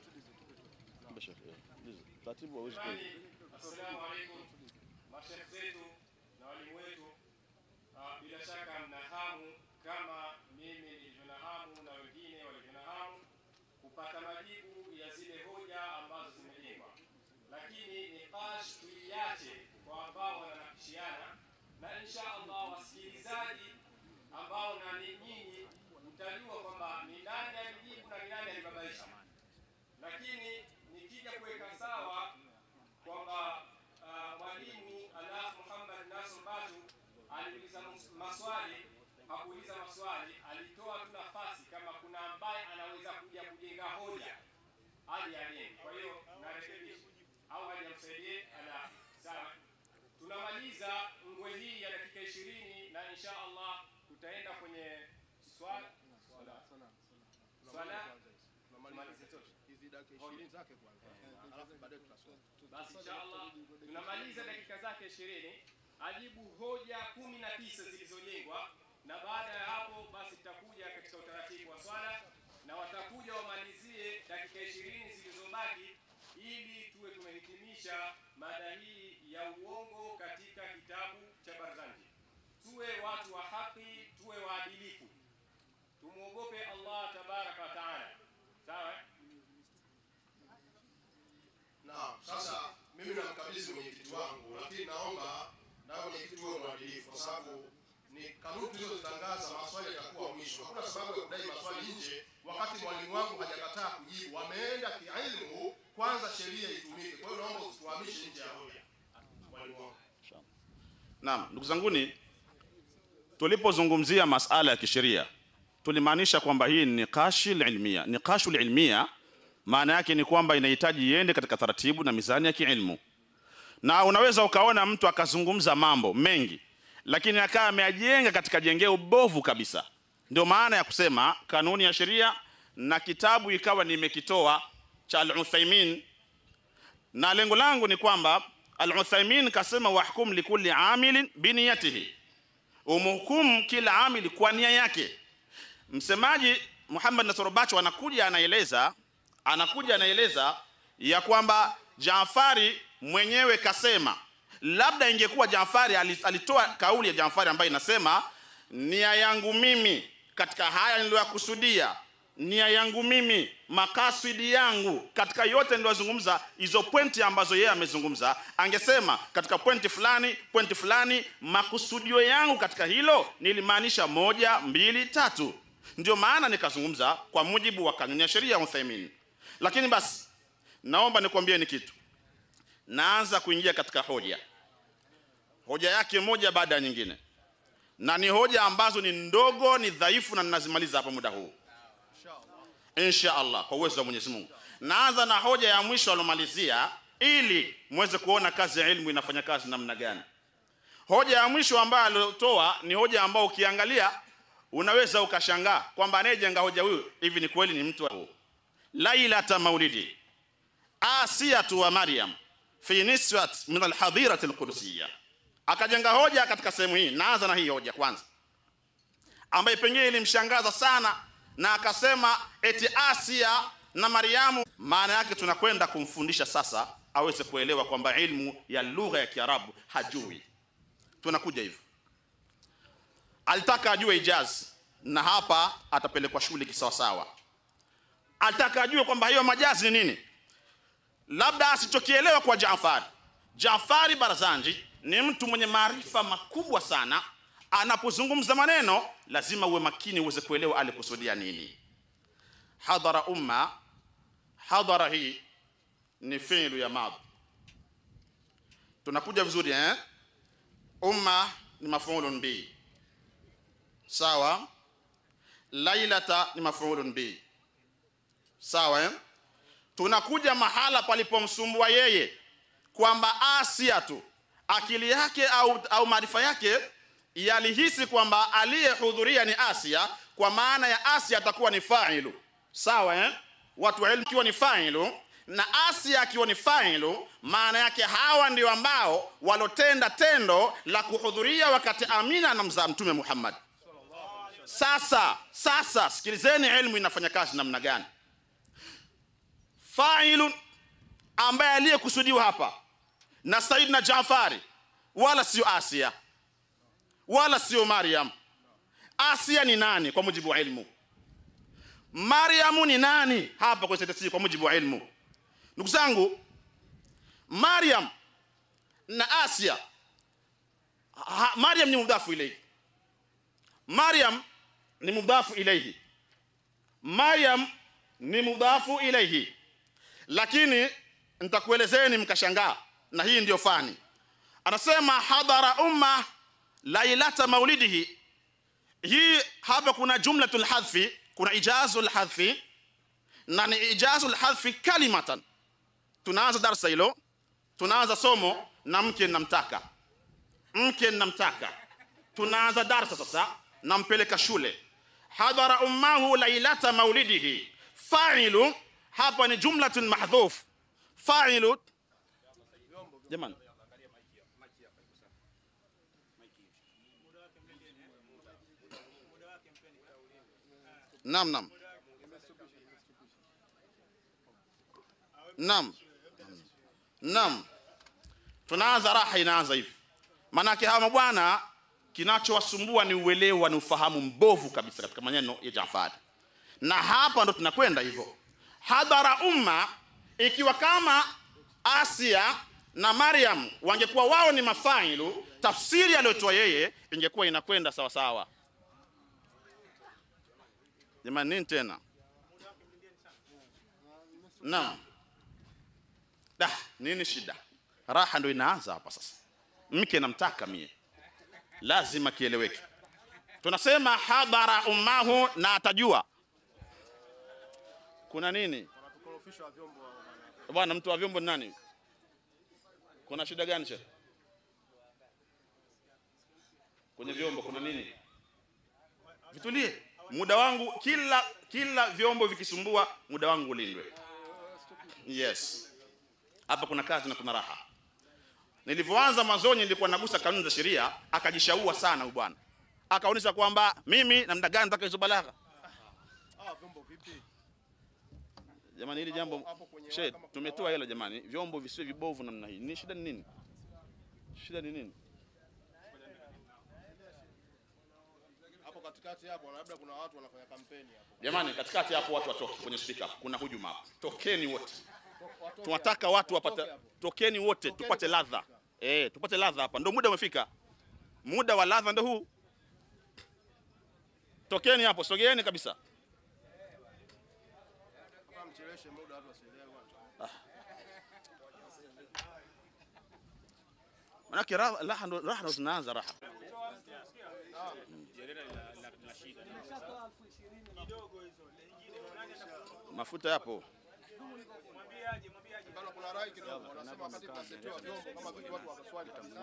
taratibu hauwezi ku- Assalamu alaikum mashekh zetu na walimu wetu. Ah, Bila shaka mna hamu kama mimi nilivyo na hamu na wengine walivyo na hamu kupata majibu ya zile hoja ambazo zimejengwa, lakini niqash tuiache kwa ambao wananakishiana, na insha Allah wasikilizaji ambao na ni nyinyi mtajua kwamba ni nani alijibu na ni nani alibabaisha lakini nikija kuweka sawa kwamba ah, mwalimu Alah Muhammad Nasr Batu aliuliza mus- maswali, hakuuliza maswali, alitoa tu nafasi kama kuna ambaye anaweza kuja kujenga hoja aje ajenge. Kwa hiyo narekebisha au aje amsaidie Alah. Sawa, tunamaliza ngwe hii ya dakika ishirini na insha Allah tutaenda kwenye swala swala swala tumalize tosha. Basi inshallah tunamaliza dakika zake ishirini ajibu hoja kumi na tisa zilizojengwa, na baada ya hapo basi tutakuja katika utaratibu wa swala na watakuja wamalizie dakika ishirini zilizobaki ili tuwe tumehitimisha mada hii ya uongo katika kitabu cha Barzanji. Tuwe watu wa haki, tuwe waadilifu, tumwogope Allah tabaraka wa taala. Sawa? eh? Naam, sasa mimi namkabidhi mwenyekiti wangu, lakini naomba nawe mwenyekiti uwe mwadilifu, kwa sababu ni kanuni tulizozitangaza, maswali yatakuwa mwisho. Hakuna sababu ya kudai maswali nje wakati mwalimu wangu hajakataa kujibu. Wameenda kiilmu, kwanza sheria itumike. Kwa hiyo naomba usituhamishe nje ya hoja, mwalimu wangu. Naam, ndugu zanguni, tulipozungumzia masala ya kisheria tulimaanisha kwamba hii ni niqashi ilmia. Niqashu ilmia maana yake ni kwamba inahitaji iende katika taratibu na mizani ya kiilmu, na unaweza ukaona mtu akazungumza mambo mengi, lakini akawa ameajenga katika jengeo bovu kabisa. Ndio maana ya kusema kanuni ya sheria na kitabu ikawa nimekitoa cha Al-Uthaymin na lengo langu ni kwamba Al-Uthaymin kasema wahkum likulli amilin biniyatihi, umhukumu kila amili kwa nia yake. Msemaji Muhammad Nasr Bacho anakuja anaeleza anakuja anaeleza ya kwamba Jaafari mwenyewe kasema, labda ingekuwa Jaafari ali- alitoa kauli ya Jaafari ambayo inasema nia yangu mimi katika haya niliyokusudia nia yangu mimi makasidi yangu katika yote niliyozungumza hizo pointi ambazo yeye amezungumza angesema katika pointi fulani pointi fulani makusudio yangu katika hilo nilimaanisha moja mbili tatu ndio maana nikazungumza kwa mujibu wa kanuni ya sheria ya Uthaymin lakini basi naomba nikwambie ni kitu naanza kuingia katika hoja hoja yake moja baada ya nyingine na ni hoja ambazo ni ndogo ni dhaifu na ninazimaliza hapa muda huu insha allah kwa uwezo wa mwenyezi mungu naanza na hoja ya mwisho alomalizia ili muweze kuona kazi ya ilmu inafanya kazi namna gani hoja ya mwisho ambayo aliotoa ni hoja ambayo ukiangalia unaweza ukashangaa kwamba anayejenga hoja huyu hivi ni kweli ni mtu wa- lailata maulidi asiyatu wa maryam fi nisbat min alhadirati alqudusiyya akajenga hoja katika sehemu hii naanza na hii hoja kwanza ambaye pengine ilimshangaza sana na akasema eti Asia na Mariamu. Maana yake tunakwenda kumfundisha sasa aweze kuelewa kwamba ilmu ya lugha ya Kiarabu hajui. Tunakuja hivyo, alitaka ajue ijazi, na hapa atapelekwa shule kisawasawa. Alitaka ajue kwamba hiyo majazi ni nini, labda asichokielewa kwa Jaafari. Jaafari Barzanji ni mtu mwenye maarifa makubwa sana. Anapozungumza maneno lazima uwe makini uweze kuelewa alikusudia nini. Hadhara umma, hadhara hii ni fi'lu ya madhi. Tunakuja vizuri eh? Umma ni maf'ulun bi, sawa. Lailata ni maf'ulun bi, sawa eh? Tunakuja mahala palipomsumbua yeye kwamba Asia tu akili yake au, au maarifa yake yalihisi kwamba aliyehudhuria ni Asia, kwa maana ya Asia atakuwa ni failu, sawa eh? Watu wa ilmu kiwa ni failu na Asia akiwa ni failu, maana yake hawa ndio ambao walotenda tendo la kuhudhuria wakati Amina anamzaa Mtume Muhammad. Sasa sasa, sikilizeni ilmu inafanya kazi namna gani. Failun ambaye aliyekusudiwa hapa na Saidina Jafari wala sio Asia wala sio Maryam. Asia ni nani kwa mujibu wa ilmu? Maryamu ni nani hapa kwenye sentensi kwa mujibu wa ilmu? Ndugu zangu, Maryam na Asia ha, Maryam ni mudhafu ilayhi. Maryam ni mudhafu ilayhi. Maryam ni mudhafu ilayhi, lakini nitakuelezeni mkashangaa, na hii ndiyo fani. Anasema hadhara umma lailata maulidihi. Hii hapa kuna jumlatul hadfi, kuna ijazul hadfi na ni ijazul hadfi kalimatan. Tunaanza darsa hilo, tunaanza somo na mke namtaka, mke namtaka. Tunaanza darsa sasa, nampeleka shule. Hadhara ummahu lailata maulidihi. Failu hapa ni jumlatun mahdhuf. Failu jamani Naam, naam. Naam. Naam. Tunaanza raha inaanza hivi. Manake hawa mabwana kinachowasumbua ni uelewa ni ufahamu mbovu kabisa katika maneno ya Jafari. Na hapa ndo tunakwenda hivyo. Hadhara umma ikiwa kama Asia na Maryam wangekuwa wao ni mafailu, tafsiri aliyotoa yeye ingekuwa inakwenda sawa sawa. Jamani, nini tena? Naam. Da, nini shida? Raha ndo inaanza hapa sasa. Mke namtaka mie, lazima kieleweke. Tunasema hadhara ummahu, na atajua kuna nini bwana. Mtu wa vyombo ni nani? Kuna shida gani che? Kwenye vyombo kuna nini? Vitulie muda wangu kila kila vyombo vikisumbua muda wangu ulindwe yes hapa kuna kazi na kuna raha nilivyoanza mwanzoni nilikuwa nagusa kanuni za sheria akajishaua sana huyu bwana akaonyesha kwamba mimi namna gani mpaka hizo balagha jamani hili jambo she tumetoa hilo jamani vyombo visiwe vibovu namna hii ni shida ni nini shida ni nini hapo katikati hapo labda kuna watu wanafanya kampeni hapo. jamani katikati hapo watu watoke kwenye speaker kuna hujuma hapo tokeni wote Watoke tunataka hapo. watu wapate Watoke hapo. tokeni wote tupate ladha eh tupate ladha hapa ndo muda umefika muda wa ladha ndo huu tokeni hapo sogeeni kabisa Kama mcheleweshe muda watu wasielewe bwana. manake raha raha ndo raha ndo zinaanza raha mafuta yapo Bana kuna rai kidogo wanasema wakati tunasetewa vyombo kama vile watu wakaswali